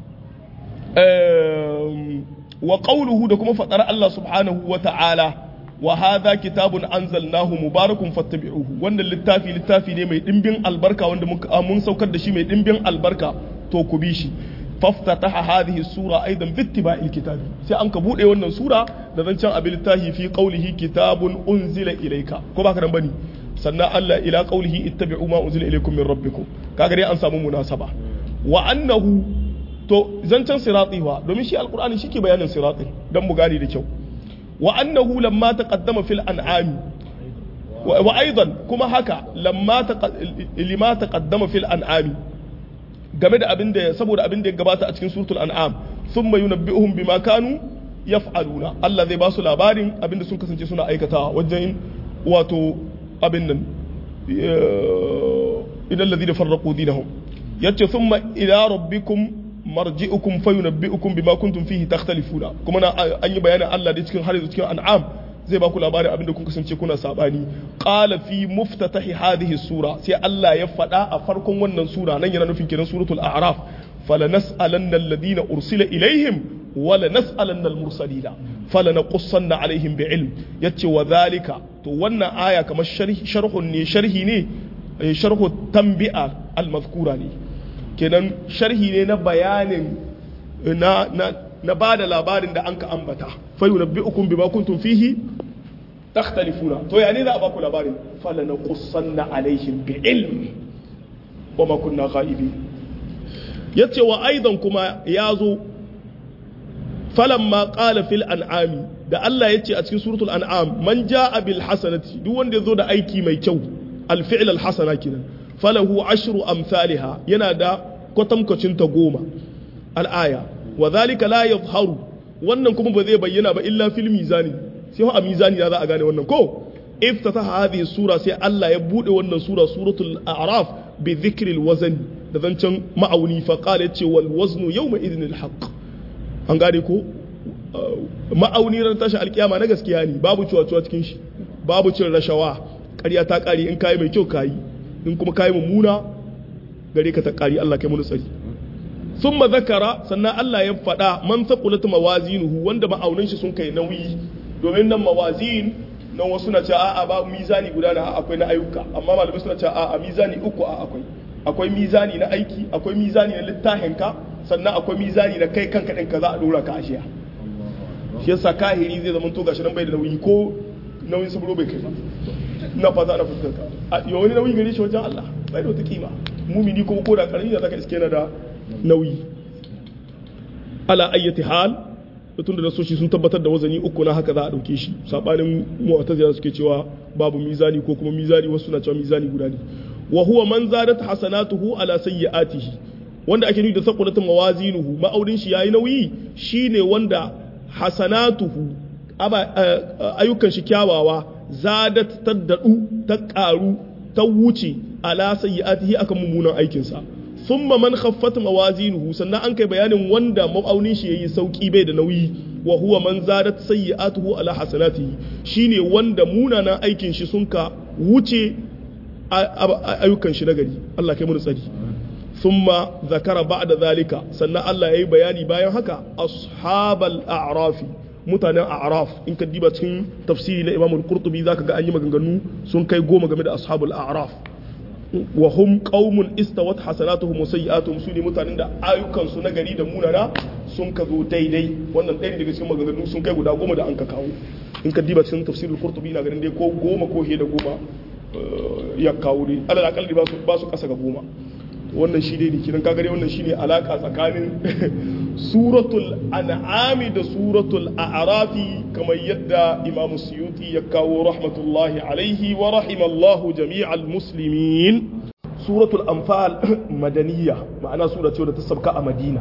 wa qawluhu da kuma fadar Allah subhanahu wa ta'ala wa hadha kitabun anzalnahu mubarakun fattabi'uhu wannan littafi littafi ne mai dimbin albarka wanda mun saukar da shi mai dimbin albarka to ku bi shi faftataha hadhihi sura aidan bittiba'il kitabi sai an ka bude wannan sura da zancen abin littafi fi qawlihi kitabun unzila ilayka ko ba ka nan bane sannan Allah ila qawlihi ittabi'u ma unzila ilaykum min rabbikum kaga dai an samu munasaba wa annahu to zancen sirati wa domin shi alqur'ani shike bayanin sirati dan mu gane da kyau wa annahu lamma taqaddama fil an'ami wa aidan kuma haka lamma lima taqaddama fil an'ami game da abin da saboda abin da ya gabata a cikin suratul an'am thumma yunabbi'uhum bima kanu yaf'aluna Allah zai ba su labarin abin da sun kasance suna aikatawa wajen wato abin nan idan ladina farraqu dinahum yace thumma ila rabbikum marji'ukum fayunabbi'ukum bima kuntum fihi takhtalifuna kuma na an yi bayanin Allah da cikin har cikin an'am zai ba ku labarin abinda kun kasance kuna sabani qala fi muftatahi hadhihi sura sai Allah ya faɗa a farkon wannan sura nan yana nufin kenan suratul a'raf falanas'alanna alladhina ursila ilaihim wala nas'alanna al-mursalina falanaqussanna alaihim bi'ilm yace wa zalika to wannan aya kamar sharhun ne sharhi ne sharhu tanbi'a al-mazkura ne kenan sharhi ne na bayanin na na na ba da labarin da an ka ambata fayu na bi ukun bima kuntum fihi takhtalifuna to ya ne za a ba ku labarin fala na qussanna alaihim bi ilm wa ma kunna ghaibi yace wa aidan kuma ya zo falamma qala fil an'ami da Allah yace a cikin suratul an'am man jaa bil hasanati duk wanda yazo da aiki mai kyau al fi'l al hasana kenan falahu ashru amsalha yana da kwatankwacin ta goma al aya wa zalika la yadhharu wannan kuma ba zai bayyana ba illa fil mizani sai a mizani za a gane wannan ko iftataha hadhihi sura sai Allah ya bude wannan sura suratul a'raf bi dhikri al wazn da zancen ma'auni fa qala yace wal waznu yawma idhin al haqq an gane ko ma'auni ran tashi alkiyama na gaskiya ne babu cuwa-cuwa cikin shi babu cin rashawa ƙarya ta ƙari in kayi mai kyau kayi in kuma kayi mummuna gare ka ta ƙari Allah kai mu tsari thumma zakara sannan Allah ya faɗa man thaqulat mawazinuhu wanda ma'aunin shi sun kai nauyi domin nan mawazin nan wasu na cewa a'a ba mizani guda na akwai na ayyuka amma malamai suna cewa a'a mizani uku a akwai akwai mizani na aiki akwai mizani na littafinka sannan akwai mizani na kai kanka ɗin ka za a ɗora ka ashiya shi yasa kahiri zai zama to gashi nan bai da nauyi ko nauyin saburo bai kai ba ina fata ana fuskanta a yau wani nauyi gare shi wajen Allah bai da wata kima mumini kuma ko da karami da zaka iske na da nauyi ala ayyati hal tun da nasoshi sun tabbatar da wazani uku na haka za a dauke shi sabanin mu'tazila suke cewa babu mizani ko kuma mizani wasu na cewa mizani guda ne wa huwa man zadat hasanatuhu ala sayyi'atihi wanda ake nufi da saqulatun mawazinuhu ma'aurin shi yayi nauyi shine wanda hasanatuhu ayyukan shi kyawawa zadat taddadu ta karu ta wuce ala sayyi'atihi akan mummunan aikin sa thumma man khaffat mawazinuhu sannan an kai bayanin wanda ma'aunin shi yayi sauki bai da nauyi wa huwa man zadat sayyi'atuhu ala hasanatihi shine wanda munanan aikin shi sun ka wuce ayyukan shi nagari Allah kai mu tsari thumma zakara ba'da zalika sannan Allah yayi bayani bayan haka ashabal a'rafi mutanen a'raf in ka diba cikin tafsiri na Imam al-Qurtubi zaka ga an yi maganganu sun kai goma game da ashabul a'raf wa hum qaumun istawat hasanatuhum wa sayyi'atuhum sune mutanen da ayyukan su nagari da munana sun ka zo daidai wannan ɗaya daga cikin maganganu sun kai guda goma da an ka kawo in ka diba cikin tafsirul Qurtubi na ganin dai ko goma ko da goma ya kawo dai alal akalli ba su ba su kasa ga goma wannan shi dai kidan kaga dai wannan shine alaka tsakanin suratul an'ami da suratul a'rafi kamar yadda imam suyuti ya kawo rahmatullahi alaihi wa rahimallahu jami'al muslimin suratul anfal madaniya ma'ana sura ce da ta sabka a madina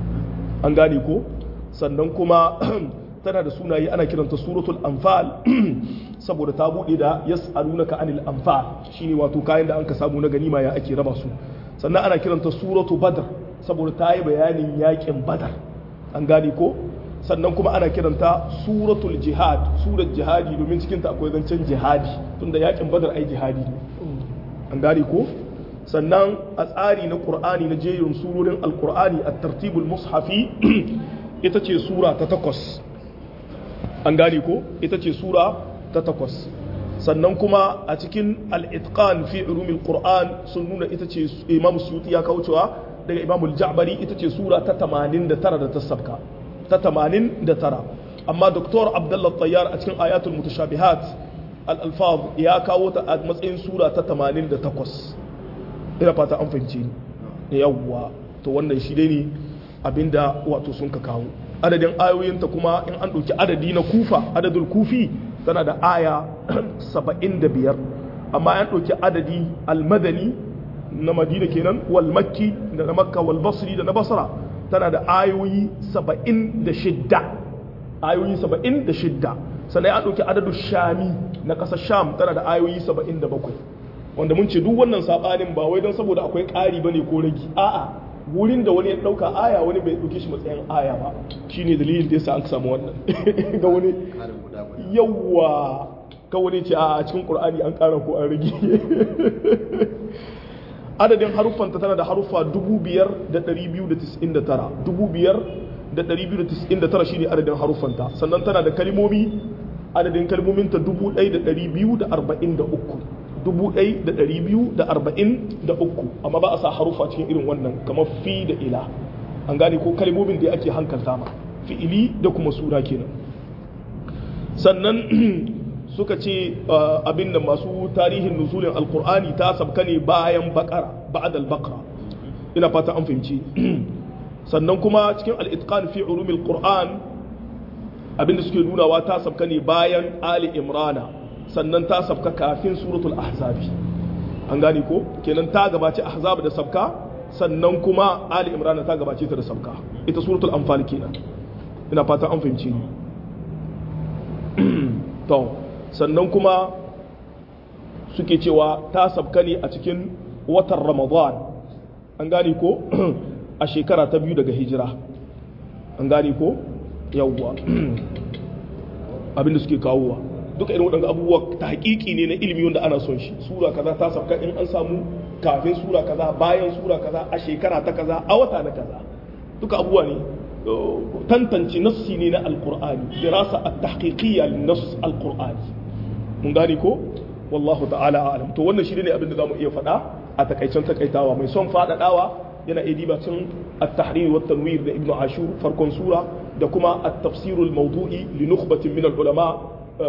an gane ko sannan kuma tana da sunaye ana kiranta suratul anfal saboda ta bude da yas'alunaka anil anfal shine wato kayan da an ka samu na ganima ya ake raba su sannan ana kiranta suratu badr saboda ta yi bayanin yakin badar an gane ko sannan kuma ana kiranta suratul jihad surat jihadi domin cikin ta akwai zancen jihadi tunda yakin badar ai jihadi ne an gane ko sannan a tsari na qur'ani na jerin surorin alqur'ani at-tartibul mushafi ita ce sura ta takwas an gane ko ita ce sura ta takwas sannan kuma a cikin al'itqan fi ulumil qur'an sun nuna ita ce imam suyuti ya kawo cewa daga imam al-ja'bari ita ce sura ta 89 da ta sabka ta 89 amma doktor abdullah tayyar a cikin ayatul mutashabihat al-alfaz ya kawo ta a matsayin sura ta 88 ina fata an fahimce ni yawwa to wannan shi dai ne abinda wato sun ka kawo adadin ayoyinta kuma in an ɗauki adadi na kufa adadul kufi tana da aya 75 amma an ɗauki adadi almadani na madina kenan wal makki da na makka wal basri da na basra tana da ayoyi 76 ayoyi 76 sannan an ɗauki adadin shami na ƙasar sham tana da ayoyi 77 wanda mun ce duk wannan saɓanin ba wai don saboda akwai ƙari bane ko ragi a'a wurin da wani ya ɗauka aya wani bai ɗauke shi matsayin aya ba shine dalilin da yasa an samu wannan ga wani yawa ka wani ce a cikin qur'ani an ƙara ko an rage adadin haruffanta tana da haruffa 5299 5299 shine adadin haruffanta sannan tana da kalmomi adadin kalmominta 1243 1243 amma ba a sa harufa cikin irin wannan kamar fi da ila an gane ko kalmomin da ake hankalta ma fi'ili da kuma sura kenan sannan suka ce abin da masu tarihin nuzulin alkur'ani ta sabka ne bayan bakara ba'dal bakara ina fata an fahimci sannan kuma cikin al-itqan fi ulumil qur'an abinda suke nunawa ta sabka ne bayan ali imrana sannan ta sabka kafin suratul ahzabi an gane ko kenan ta gabace ahzab da sabka sannan kuma ali imran ta gabace ta da sabka ita suratul anfal kenan ina fatan an fahimce ni to sannan kuma suke cewa ta sabka ne a cikin watan ramadan an gane ko a shekara ta biyu daga hijira an gane ko yawwa abinda suke kawowa duka irin waɗanda abubuwa ta hakiki ne na ilimi wanda ana son shi sura kaza ta sabka in an samu kafin sura kaza bayan sura kaza a shekara ta kaza a wata na kaza duka abubuwa ne tantance nassi ne na alqur'ani dirasa at-tahqiqiyya lin-nass alqur'ani mun gane ko wallahu ta'ala a'lam to wannan shi ne abin da zamu iya faɗa a takaicen takaitawa mai son faɗaɗawa yana iya diba cin at-tahrir wa tanwir da ibnu ashur farkon sura da kuma at-tafsir al-mawdu'i li nukhbatin min al-ulama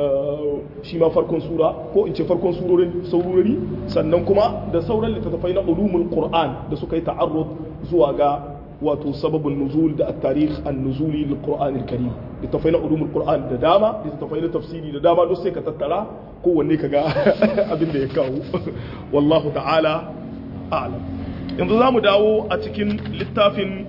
shi ma farkon sura ko in ce farkon surorin saurori sannan kuma da sauran littattafai na ulumul qur'an da suka yi ta'arrud zuwa ga wato sababin nuzul da at-tarikh an-nuzuli lil qur'an al-karim littattafai na ulumul qur'an da dama littattafai na tafsiri da dama duk sai ka tattara kowanne ka ga abin da ya kawo wallahu ta'ala a'lam yanzu za mu dawo a cikin littafin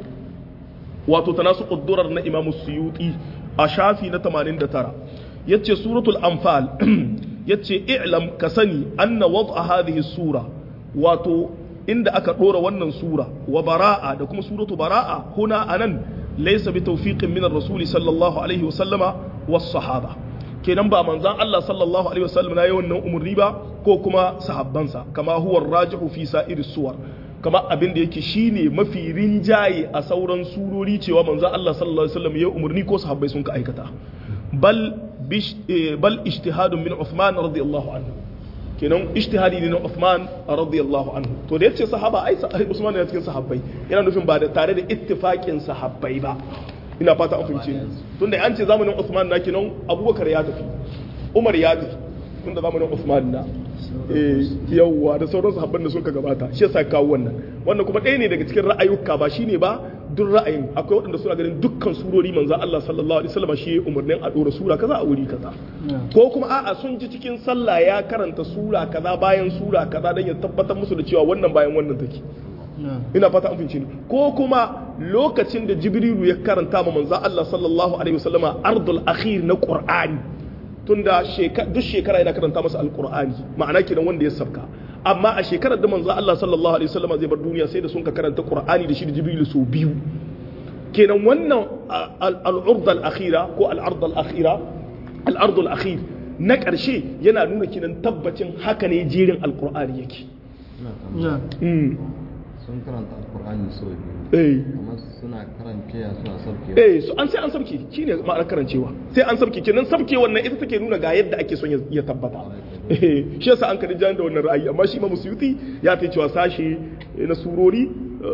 wato tanasu ƙuddurar na imamu suyuti a shafi na 89 yace suratul anfal yace i'lam ka sani anna wad'a hadhihi sura wato inda aka dora wannan sura wa bara'a da kuma suratu bara'a huna anan laysa bi tawfiqin min ar-rasuli sallallahu alaihi wa sallama was sahaba kenan ba manzan Allah sallallahu alaihi wasallam na yawan nan umurni ba ko kuma sahabbansa kama huwa rajihu fi sa'ir suwar kama abin da yake shine mafi rinjaye a sauran surori cewa manzan Allah sallallahu alaihi wasallam ya umurni ko sahabbai sun ka aikata bal bal ijtihadun min Uthman radiyallahu anhu kenan ijtihadi ne na Uthman radiyallahu anhu to da yace sahaba ai Usman ne cikin sahabbai yana nufin ba da tare da ittifaqin sahabbai ba ina fata an fahimce ni tunda an ce zamanin Uthman na kinan Abubakar ya tafi Umar ya tafi tunda zamanin Uthman na eh yawwa da sauran sahabban da suka gabata shi yasa kawo wannan wannan kuma ɗaya ne daga cikin ra'ayuka ba shine ba duk ra'ayin akwai waɗanda suna ganin dukkan surori manzo Allah sallallahu alaihi wasallam shi umarnin a dora sura kaza a wuri kaza ko kuma a'a sun ji cikin sallah ya karanta sura kaza bayan sura kaza dan ya tabbatar musu da cewa wannan bayan wannan take ina fata an fahimci ko kuma lokacin da jibrilu ya karanta ma manzo Allah sallallahu alaihi wasallama ardul akhir na qur'ani tunda duk shekara yana karanta masa alqur'ani ma'ana kenan wanda ya sabka amma a shekarar da manzo Allah sallallahu alaihi wasallama zai bar duniya sai da sun ka karanta qur'ani da shi da jibrilu so biyu kenan wannan al-ard al-akhira ko al-ard al-akhira al-ard al-akhir na ƙarshe yana nuna kinan tabbacin haka ne jerin alqur'ani yake sun karanta alkur'ani sau biyu eh amma suna karancewa suna sauke eh su an sai an sabke shine ma'anar karancewa sai an sabke kenan sabke wannan ita take nuna ga yadda ake son ya tabbata eh shi yasa an kadin jan da wannan ra'ayi amma shi Imam Suyuti ya ta cewa sashi na surori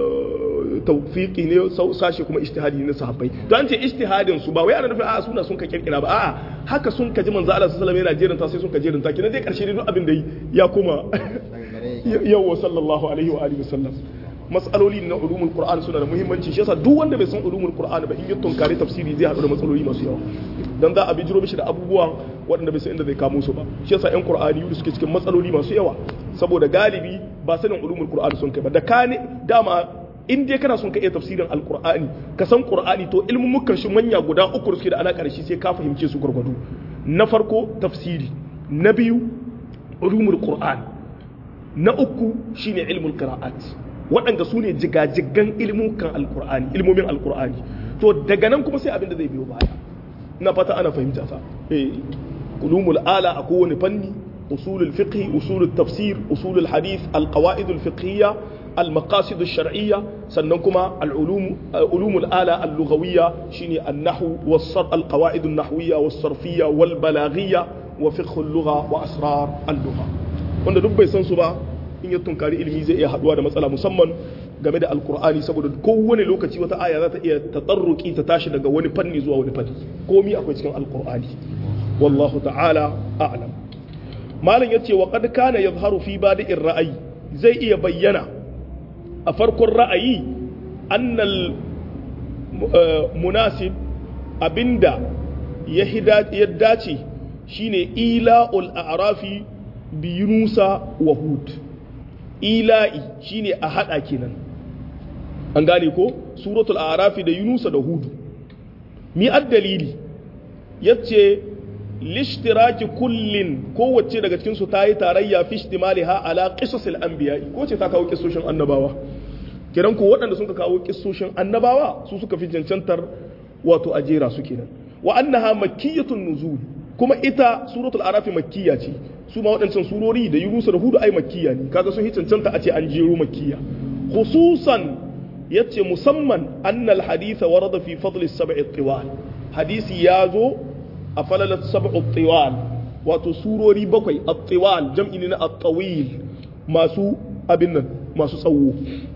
tawfiqi ne sashi kuma ijtihadi ne na sahabbai to an ce ijtihadin su ba wai ana nufin a'a suna sun ka kirkira ba a'a haka sun ka ji manzo Allah sallallahu alaihi wasallam yana jeranta sai sun ka jeranta kenan dai karshe dai duk abin da ya koma yawa sallallahu alaihi wa alihi wasallam matsaloli na ulumul qur'an suna da muhimmanci shi yasa duk wanda bai san ulumul qur'an ba in ya tunkari tafsiri zai haɗu da matsaloli masu yawa dan za a bijiro mishi da abubuwan waɗanda bai san inda zai kamo su ba shi yasa yan qur'ani yuri suke cikin matsaloli masu yawa saboda galibi ba sanin ulumul qur'an sun kai ba da kane dama in dai kana son ka iya tafsirin alqur'ani ka san qur'ani to ilmin mukan shi manya guda uku da suke da alaka da shi sai ka fahimce su gurgudu na farko tafsiri na biyu ulumul qur'an na uku shine ilmul qira'at waɗanda su ne jigajigan ilmukan alkur'ani ilmomin alkur'ani to daga nan kuma sai abin da zai biyo baya ina fata ana fahimta fa eh ulumul ala a kowane fanni usulul fiqh usulul tafsir usulul hadith alqawaid alfiqhiyya المقاصد الشرعية سننكما العلوم علوم الآلة اللغوية شيني النحو والصر القواعد النحوية والصرفية والبلاغية وفقه اللغة وأسرار اللغة wanda duk bai san su ba in ya tunkari ilimi zai iya haduwa da matsala musamman game da alkur'ani saboda kowane lokaci wata aya za ta iya tatsarruki ta tashi daga wani fanni zuwa wani fanni komi akwai cikin alkur'ani wallahu ta'ala a'lam malam yace wa qad kana yadhharu fi badi'ir ra'ayi zai iya bayyana a farkon ra'ayi annal munasib abinda ya dace shine ila'ul a'rafi bi yunusa wa hud ila'i shine a hada kenan an gane ko suratul a'rafi da yunusa da hudu mi dalili yace lishtiraki kullin kowace daga cikin su tayi tarayya fi ihtimaliha ala qisasil anbiya ko ce ta kawo kisoshin annabawa kiran ko waɗanda sun ka kawo kissoshin annabawa su suka fi cancantar wato ajera su kenan wa annaha makkiyatun nuzul kuma ita suratul arafi makkiya ce su ma waɗancan surori da yunusa da hudu ai makkiya ne kaga sun yi cancanta a ce an jero makkiya khususan yace musamman annal haditha warada fi fadli sab'i tiwal hadisi ya zo a falalat sab'u tiwal wato surori bakwai at-tiwal jam'i ne na at-tawil masu abin nan masu tsawo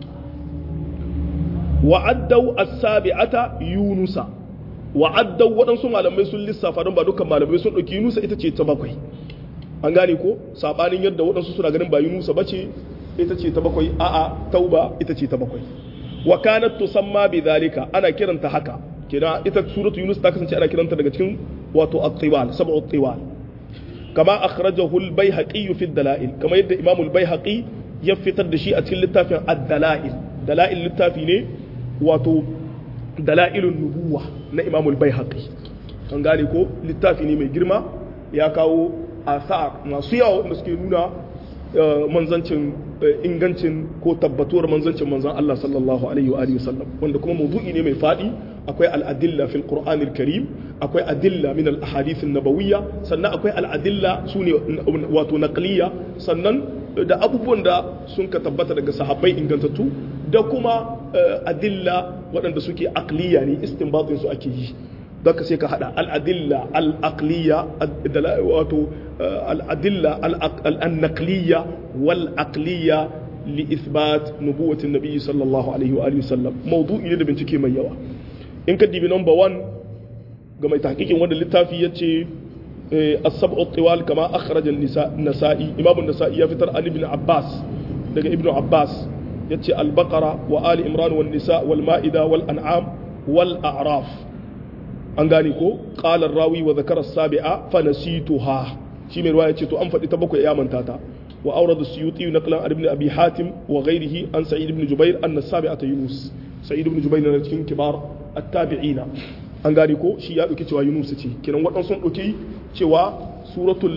wa'addau as-sabi'ata yunusa wa'addau waɗansu malamai sun lissafa don ba dukkan malamai sun ɗauki yunusa ita ce ta bakwai an gane ko sabanin yadda waɗansu suna ganin ba yunusa bace ita ce ta bakwai a'a tauba ita ce ta bakwai wa kanat tusamma bi zalika ana kiranta haka kina ita suratu yunus ta kasance ana kiranta daga cikin wato at-tiwal sab'u at-tiwal kama akhrajahu al-baihaqi fi ad-dalail kama yadda imam al-baihaqi ya fitar da shi a cikin littafin ad-dalail dalail littafi ne wato dalailun nubuwa na imam al-baihaqi an gane ko littafi ne mai girma ya kawo asar masu yawa wanda suke nuna manzancin ingancin ko tabbatuwar manzancin manzan Allah sallallahu alaihi wa sallam wanda kuma mawdu'i ne mai fadi akwai al'adilla fil qur'an karim akwai adilla min al ahadith nabawiyya sannan akwai al'adilla sune wato naqliya sannan da abubuwan da sun ka tabbata daga sahabbai ingantattu da kuma adilla waɗanda suke aqliya ne istinbatin su ake yi ka sai ka hada al'adilla al'aqliya wato al'adilla al'annaqliya wal aqliya li ithbat nubuwatin nabi sallallahu alaihi wa alihi sallam mawdu'i ne da bincike mai yawa in ka dibi number 1 ga mai tahqiqin wanda littafi yace as-sab'u tiwal kama akhraja an-nasa'i imam an-nasa'i ya fitar an ibn abbas daga ibn abbas yace al-baqara wa ali imran wan nisa wal ma'ida wal an'am wal a'raf an gane ko ƙalar rawi wa zakarar sabi'a fa nasituha shi mai ruwa ya ce to an faɗi ta bakwai ya manta ta wa aure da suyuti na kalan ibn abi hatim wa ghairihi an sa'id ibn jubair an nasabi'a ta yunus sa'id ibn jubair na cikin kibar at-tabi'ina an gane ko shi ya dauki cewa yunus ce kiran waɗansu sun dauki cewa suratul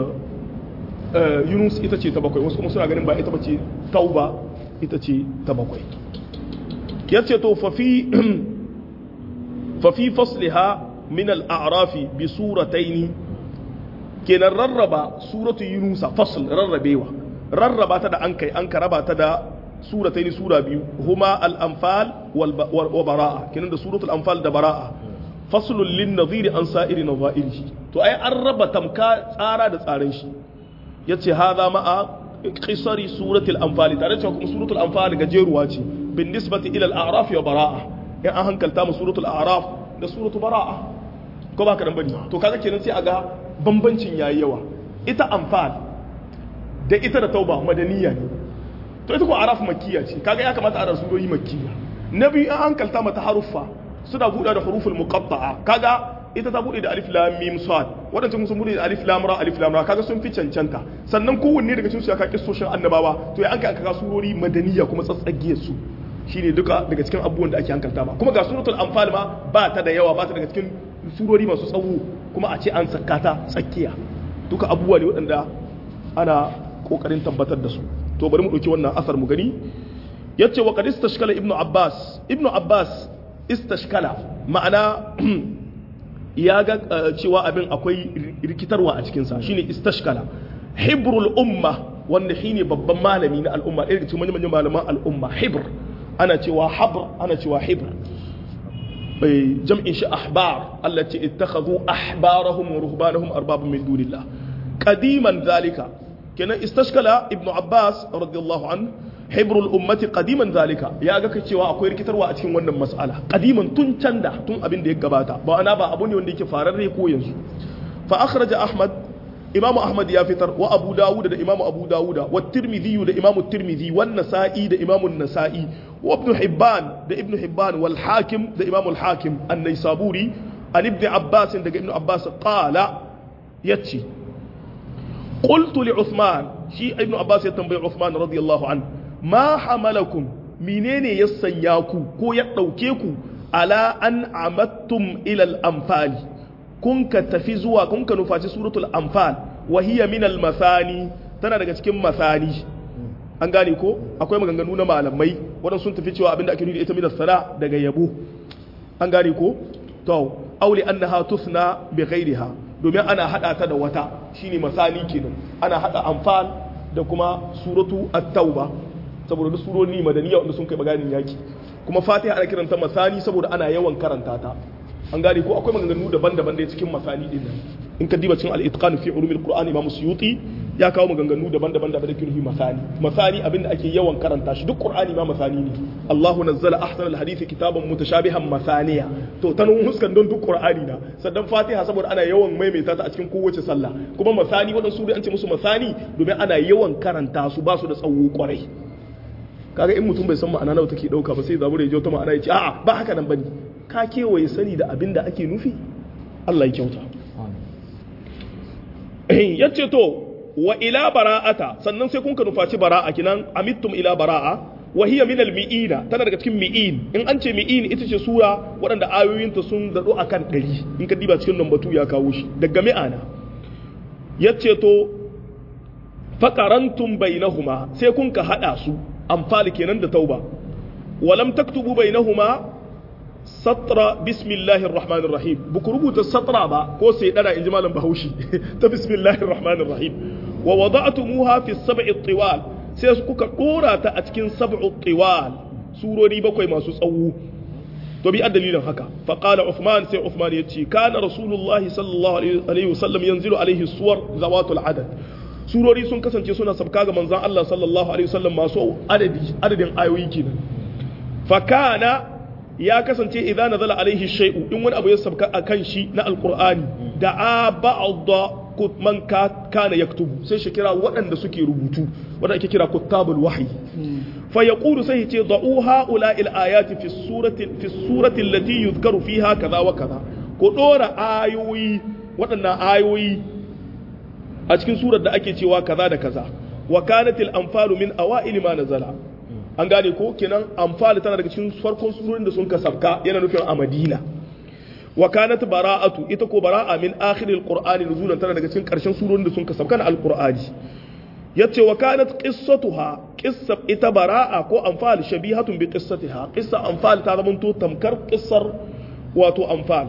yunus ita ce ta bakwai wasu kuma suna ganin ba ita bace tauba ita ce ta bakwai yace to fa fi ففي فصلها من الأعراف بسورتين كنا رربا سورة يونس فصل رربيوا رربا تدا أنكي أنك ربا تدا سورتين سورة بيو هما الأنفال وبراءة كنا سورة الأنفال دا براءة فصل للنظير عن سائر نظائره تو أي أربا تمكا تارا دا تارنشي يتي هذا مع قصر سورة الأنفال تعرف سورة الأنفال جيرواتي بالنسبة إلى الأعراف وبراءة in an hankalta mu suratul a'raf da suratul bara'a ko ba ka dan bane to kaga kenan sai a ga bambancin yayi yawa ita anfal da ita da tauba madaniya ne to ita ko a'raf makkiya ce kaga ya kamata a rasu surori makkiya na biyu an hankalta mata haruffa suna buɗe da huruful muqatta'a kaga ita ta buɗe da alif lam mim sad wadannan sun buɗe da alif lam ra alif lam ra kaga sun fi cancanta sannan kowanne daga cikin su ya ka kissoshin annabawa to ya an kai aka surori madaniya kuma tsatsagiyar su shine duka daga cikin abubuwan da ake hankalta ba kuma ga suratul anfal ma ba ta da yawa ba ta daga cikin surori masu tsawo kuma a ce an saka ta tsakiya duka abubuwa ne waɗanda ana kokarin tabbatar da su to bari mu ɗauki wannan asar mu gani yace wa qad istashkala ibnu abbas ibnu abbas istashkala ma'ana ya ga cewa abin akwai rikitarwa a cikin sa shine istashkala hibrul umma wanda shine babban malami na al'umma ɗaya daga cikin manyan malaman al'umma hibr ana cewa habr ana cewa hibr bai jam'in shi ahbar Allah ce ittakhadhu ahbarahum wa ruhbanahum arbaban min dunillah qadiman zalika kenan istashkala ibnu abbas radiyallahu an hibrul ummati qadiman zalika ya ga cewa akwai rikitarwa a cikin wannan mas'ala qadiman tun canda tun abin da ya gabata ba ana ba abu ne wanda yake fararre ko yanzu fa akhraja ahmad imamu ahmad ya fitar wa abu dawud da imamu abu dawud wa tirmidhi da imamu tirmidhi wa nasa'i da imamu nasa'i wa ibn hibban da ibn hibban wal hakim da imamu al hakim an-naisaburi an ibn abbas daga ibn abbas qala yace qultu li uthman shi ibn abbas ya tambayi uthman radiyallahu an ma hamalakum menene ya sanya ku ko ya dauke ku ala an amattum ila al-anfali kun ka tafi zuwa kun ka nufaci suratul anfal wa hiya min al masani tana daga cikin masani an gane ko akwai maganganu na malamai waɗansu sun tafi cewa abinda ake nufi da ita minas sana daga yabo an gane ko to auli annaha tusna bi ghairiha domin ana hada ta da wata shine masani kenan ana hada anfal da kuma suratu at-tauba saboda duk surori madaniya wanda sun kai maganin yaki kuma fatiha ana kiranta masani saboda ana yawan karanta ta an gane ko akwai maganganu daban-daban da cikin masani din nan in ka diba cikin al-itqan fi ulumil qur'an imam suyuti ya kawo maganganu daban-daban da bada kirhi masani masani abinda ake yawan karanta shi duk qur'ani ma masani ne Allahu nazzala ahsan al-hadith kitaban mutashabihan masaniya to tanun huskan don duk qur'ani na sannan fatiha saboda ana yawan maimaita ta a cikin kowace sallah kuma masani wadansu sura an ce musu masani domin ana yawan karanta su ba su da tsawo kwarai kaga in mutum bai san ma'ana nawa take dauka ba sai zabura ya je ta ma'ana ya ce a'a ba haka nan bane ka kewaye sani da abin da ake nufi Allah ya kyauta ya ce to wa ila bara'ata sannan sai kun ka nufaci bara'a kinan amittum ila bara'a wa hiya min al-mi'ina tana daga cikin mi'in in an ce mi'in ita ce sura waɗanda ayoyinta sun dado akan ɗari in ka diba cikin lambatu ya kawo shi daga mi'ana ya ce to faqarantum bainahuma sai kun ka hada su amfali kenan da tauba walam taktubu bainahuma satra bismillahir rahmanir rahim buku rubuta satra ba ko sai dana inji malam bahaushe ta bismillahir rahmanir rahim wa wada'tumuha fi sab'i tiwal sai su kuka dora ta a cikin sab'u tiwal surori bakwai masu tsawo to bi dalilin haka fa qala uthman sai uthman yace kana rasulullahi sallallahu alaihi wasallam yanzilu alaihi suwar zawatul adad surori sun kasance suna sabka ga manzon Allah sallallahu alaihi wasallam masu adadi adadin ayoyi kenan fa kana ya kasance idan nazala alaihi shay'u in wani abu ya sabka akan shi na alqur'ani da ba'd man kana yaktubu sai shi kira waɗanda suke rubutu wanda ake kira kuttabul wahyi fa yaqulu sai ce da'u haula il ayati fi surati fi surati allati yuzkaru fiha kaza wa kaza ko dora ayoyi waɗannan ayoyi a cikin surar da ake cewa kaza da kaza wa kanatil anfalu min awail ma nazala an gane ko kenan amfani tana daga cikin farkon surorin da sun ka sabka yana nufin a madina wa kanat bara'atu ita ko bara'a min akhiril qur'ani nuzulan tana daga cikin karshen surorin da sun ka sabka na alqur'ani yace wa kanat qissatuha qissa ita bara'a ko amfal shabihatun bi qissatiha qissa amfal ta zama to tamkar qissar wato amfal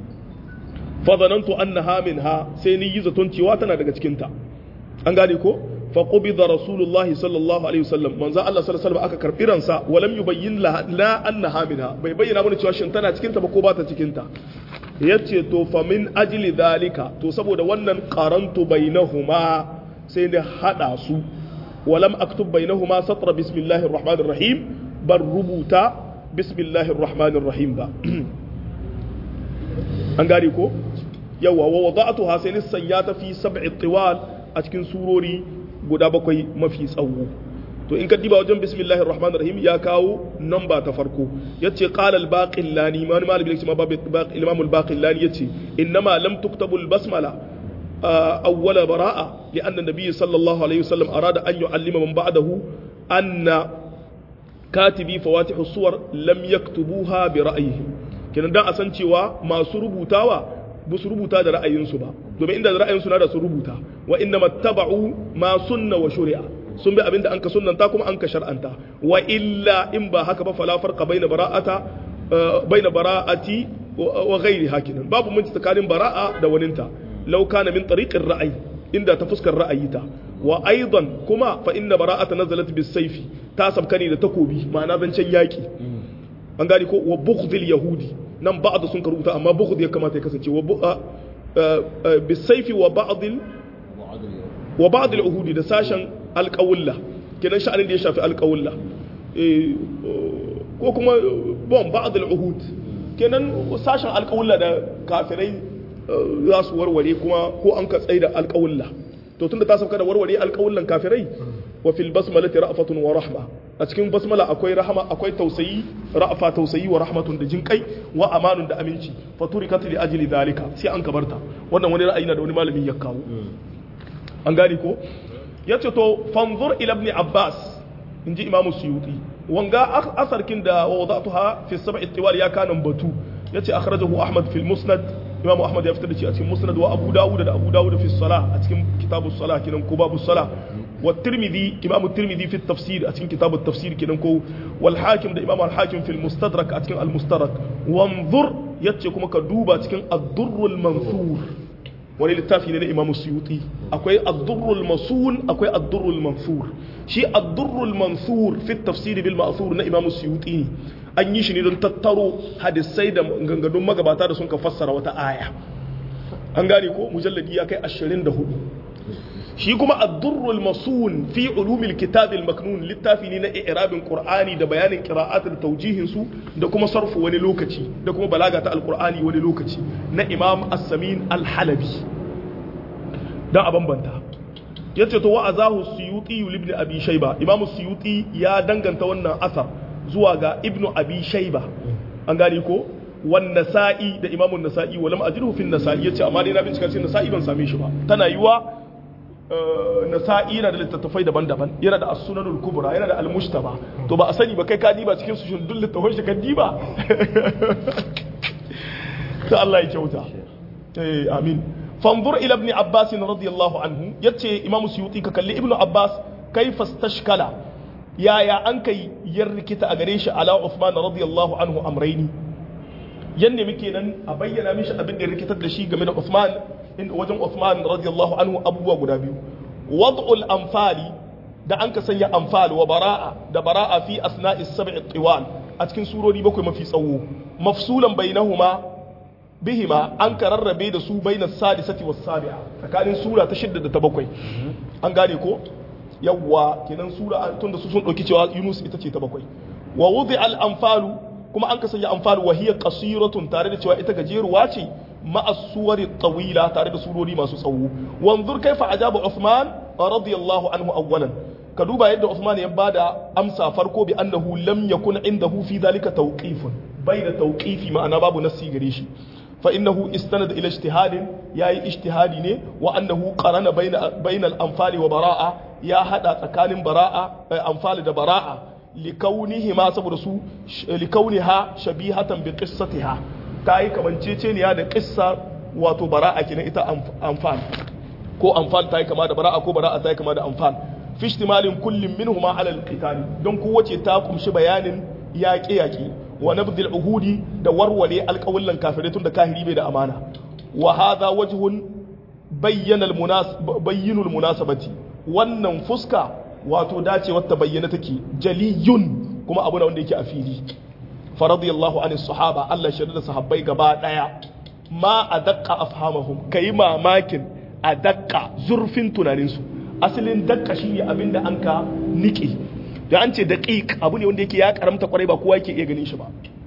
fa zanantu annaha minha sai ni yi zaton cewa tana daga cikin ta an gane ko فقبض رسول الله صلى الله عليه وسلم من الله صلى الله عليه وسلم aka karbi ransa walam yubayyin la la annaha minha bai bayyana mana cewa shin tana cikin ta ba ko ba ta cikin ta yace to fa min ajli dalika to saboda wannan qarantu bainahuma sai da hada su walam aktub bainahuma satra bismillahir rahmanir rahim bar rubuta bismillahir rahmanir rahim ba an gari ko yawa wa wada'tuha sai sanya ta fi sab'i tiwal a cikin surori guda bakwai mafi tsawo to in ka diba wajen bismillahir rahmanir rahim ya kawo namba ta farko yace qala al baqillani ma malami ne ma imam al baqillani yace innama lam tuktabu al basmala awwala bara'a li anna nabiy sallallahu alaihi wasallam arada an yu'allima man ba'dahu anna katibi fawatih suwar lam yaktubuha bi ra'yihim kenan dan a san cewa masu rubutawa ba su rubuta da ra'ayinsu ba domin inda da ra'ayinsu na da su rubuta wa inna mattaba'u ma sunna wa shari'a sun bi abinda an ka sunnanta kuma an ka shar'anta wa illa in ba haka ba fala farqa baina bara'ata baina bara'ati wa ghairi hakinan babu mun tsakanin bara'a da waninta law kana min tariqir ra'ayi inda ta fuskar ra'ayi ta wa aidan kuma fa inna bara'ata nazalat bis sayfi ta sabkani da takobi ma'ana zancen yaki an gani ko wa bughdil yahudi nan ba'd sun karuta amma bughd ya kamata ya kasance wa bisayfi wa ba'd wa ba'd al-uhudi da sashen alqawla kenan sha'anin da ya shafi alqawla ko kuma bon ba'd al-uhud kenan sashen alqawla da kafirai za su warware kuma ko an ka tsaida alqawla to tunda ta sauka da warware alqawlan kafirai wa fil basmalati ra'fatun wa rahma a cikin basmala akwai rahama akwai tausayi ra'fa tausayi wa rahmatun da jinkai wa amanun da aminci faturikat li ajli dalika sai an kabarta wannan wani ra'ayi na da wani malami ya kawo an gani ko yace to fanzur ila ibn abbas inji imamu suyuti wanga asarkin da wadatuha fi sab'i tiwal ya kanan batu yace akhrajahu ahmad fil musnad imam ahmad ya fitar da shi a cikin musnad wa abu dawud da abu dawud fi salah a cikin kitabu salah kinan ko babu salah wa tirmidhi imam tirmidhi fi tafsir a cikin kitabu tafsir kinan ko wal hakim da imam al hakim fi al mustadrak a cikin al mustadrak wanzur yace kuma ka duba cikin ad-durrul mansur wani littafi ne na imam suyuti akwai ad-durrul masun akwai ad-durrul mansur shi ad-durrul mansur fi tafsir bil ma'thur na imam suyuti ne an yi shi ne don tattaro hadisai da gangadun magabata da sun ka fassara wata aya an gane ko mujalladi ya kai 24 shi kuma ad-durrul masun fi ulumil kitab al-maknun littafi ne na i'rabin qur'ani da bayanin qira'at da tawjihin su da kuma sarfu wani lokaci da kuma balaga ta al-qur'ani wani lokaci na imam as-samin al-halabi dan a bambanta yace to wa azahu suyuti ibn abi shayba imam suyuti ya danganta wannan asar zuwa ga ibnu abi shayba an gane ko wan nasa'i da imamun nasa'i walam ajruhu fi nasa'i yace amma dai na bincika cikin nasa'i ban same shi ba tana yiwa nasa'i yana da littattafai daban-daban yana da as-sunanul kubra yana da al-mushtaba to ba a sani ba kai ka diba cikin su shin duk littattafai shi ka diba ta Allah ya kyauta eh amin fanzur ila ibn abbas radiyallahu anhu yace imamu suyuti ka kalli ibnu abbas kaifa stashkala yaya an kai yar rikita a gare shi ala Uthman radiyallahu anhu amraini yanne muke nan a bayyana mishi abin da rikitar da shi game da Uthman inda wajen Uthman radiyallahu anhu abubuwa guda biyu wad'ul anfali da an ka sanya anfal wa bara'a da bara'a fi asna'is sab'i tiwal a cikin surori bakwai mafi tsawo mafsulan bainahuma bihima an ka rarrabe da su bainas sadisati was sabi'a tsakanin sura ta shidda da ta bakwai an gane ko yawwa kenan sura tun da su sun dauki cewa Yunus ita ce ta bakwai wa wudi al anfalu kuma an kasance anfalu wa hiya qasiratun tare da cewa ita gajeruwa ce ma'a suwari tawila tare da surori masu tsawo wanzur kaifa ajaba Uthman radiyallahu anhu awwalan ka duba yadda Uthman ya bada amsa farko bi annahu lam yakun indahu fi dhalika tawqifun bai da tawqifi ma'ana babu nassi gare shi فإنه استند إلى اجتهاد يا اجتهادي ne وأنه قرن بين بين الأنفال وبراءة يا هذا تكان براءة أنفال ده براءة لكونهما سبب سو لكونها شبيهة بقصتها تاي كمان تشينيا ده قصة wato bara'a kenan ita anfal ko anfal ta yi kama da bara'a ko bara'a ta yi kama da anfal fi ihtimalin kullum minhuma ala alqital don kowace ta kumshi bayanin yaƙe-yaƙe wa nabdil uhudi da warware alƙawullan kafirai tun da kahiri bai da amana wa hadha wajhun bayyana bayyinul munasabati wannan fuska wato dace wata bayyana take jaliyun kuma abu na wanda yake a fili fa radiyallahu anis sahaba Allah shi da sahabbai gaba daya ma adaqqa afhamahum kai mamakin adaqqa zurfin tunaninsu asalin dakka shine abinda anka niki da an ce daƙiƙ abu ne wanda yake ya karamta kwarai ba kowa yake iya ganin shi ba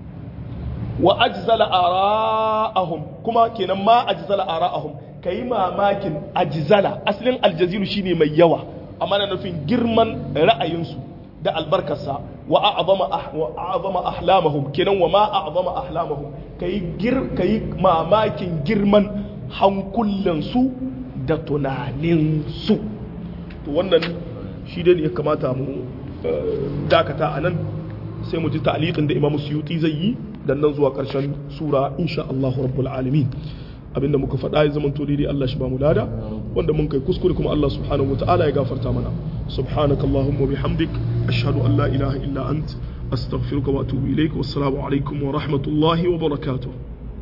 wa ajzala ara'ahum kuma kenan ma ajzala ara'ahum kai mamakin ajzala asalin aljaziru shine mai yawa amma na nufin girman ra'ayinsu da albarkarsa wa a'zama wa a'zama ahlamahum kenan wa ma a'zama ahlamahum kai gir kai mamakin girman hankulansu da tunaninsu to wannan shi dai ya kamata mu dakata a nan sai mu ji ta'liqin da Imam Suyuti zai yi dan nan zuwa ƙarshen sura insha Allah rabbul alamin abinda muka faɗa ya zama daidai Allah shi ba mu lada wanda mun kai kuskure kuma Allah subhanahu wataala ya gafarta mana subhanakallahumma bihamdik ashhadu an la ilaha illa ant astaghfiruka wa atubu ilaik wassalamu alaikum wa rahmatullahi wa barakatuh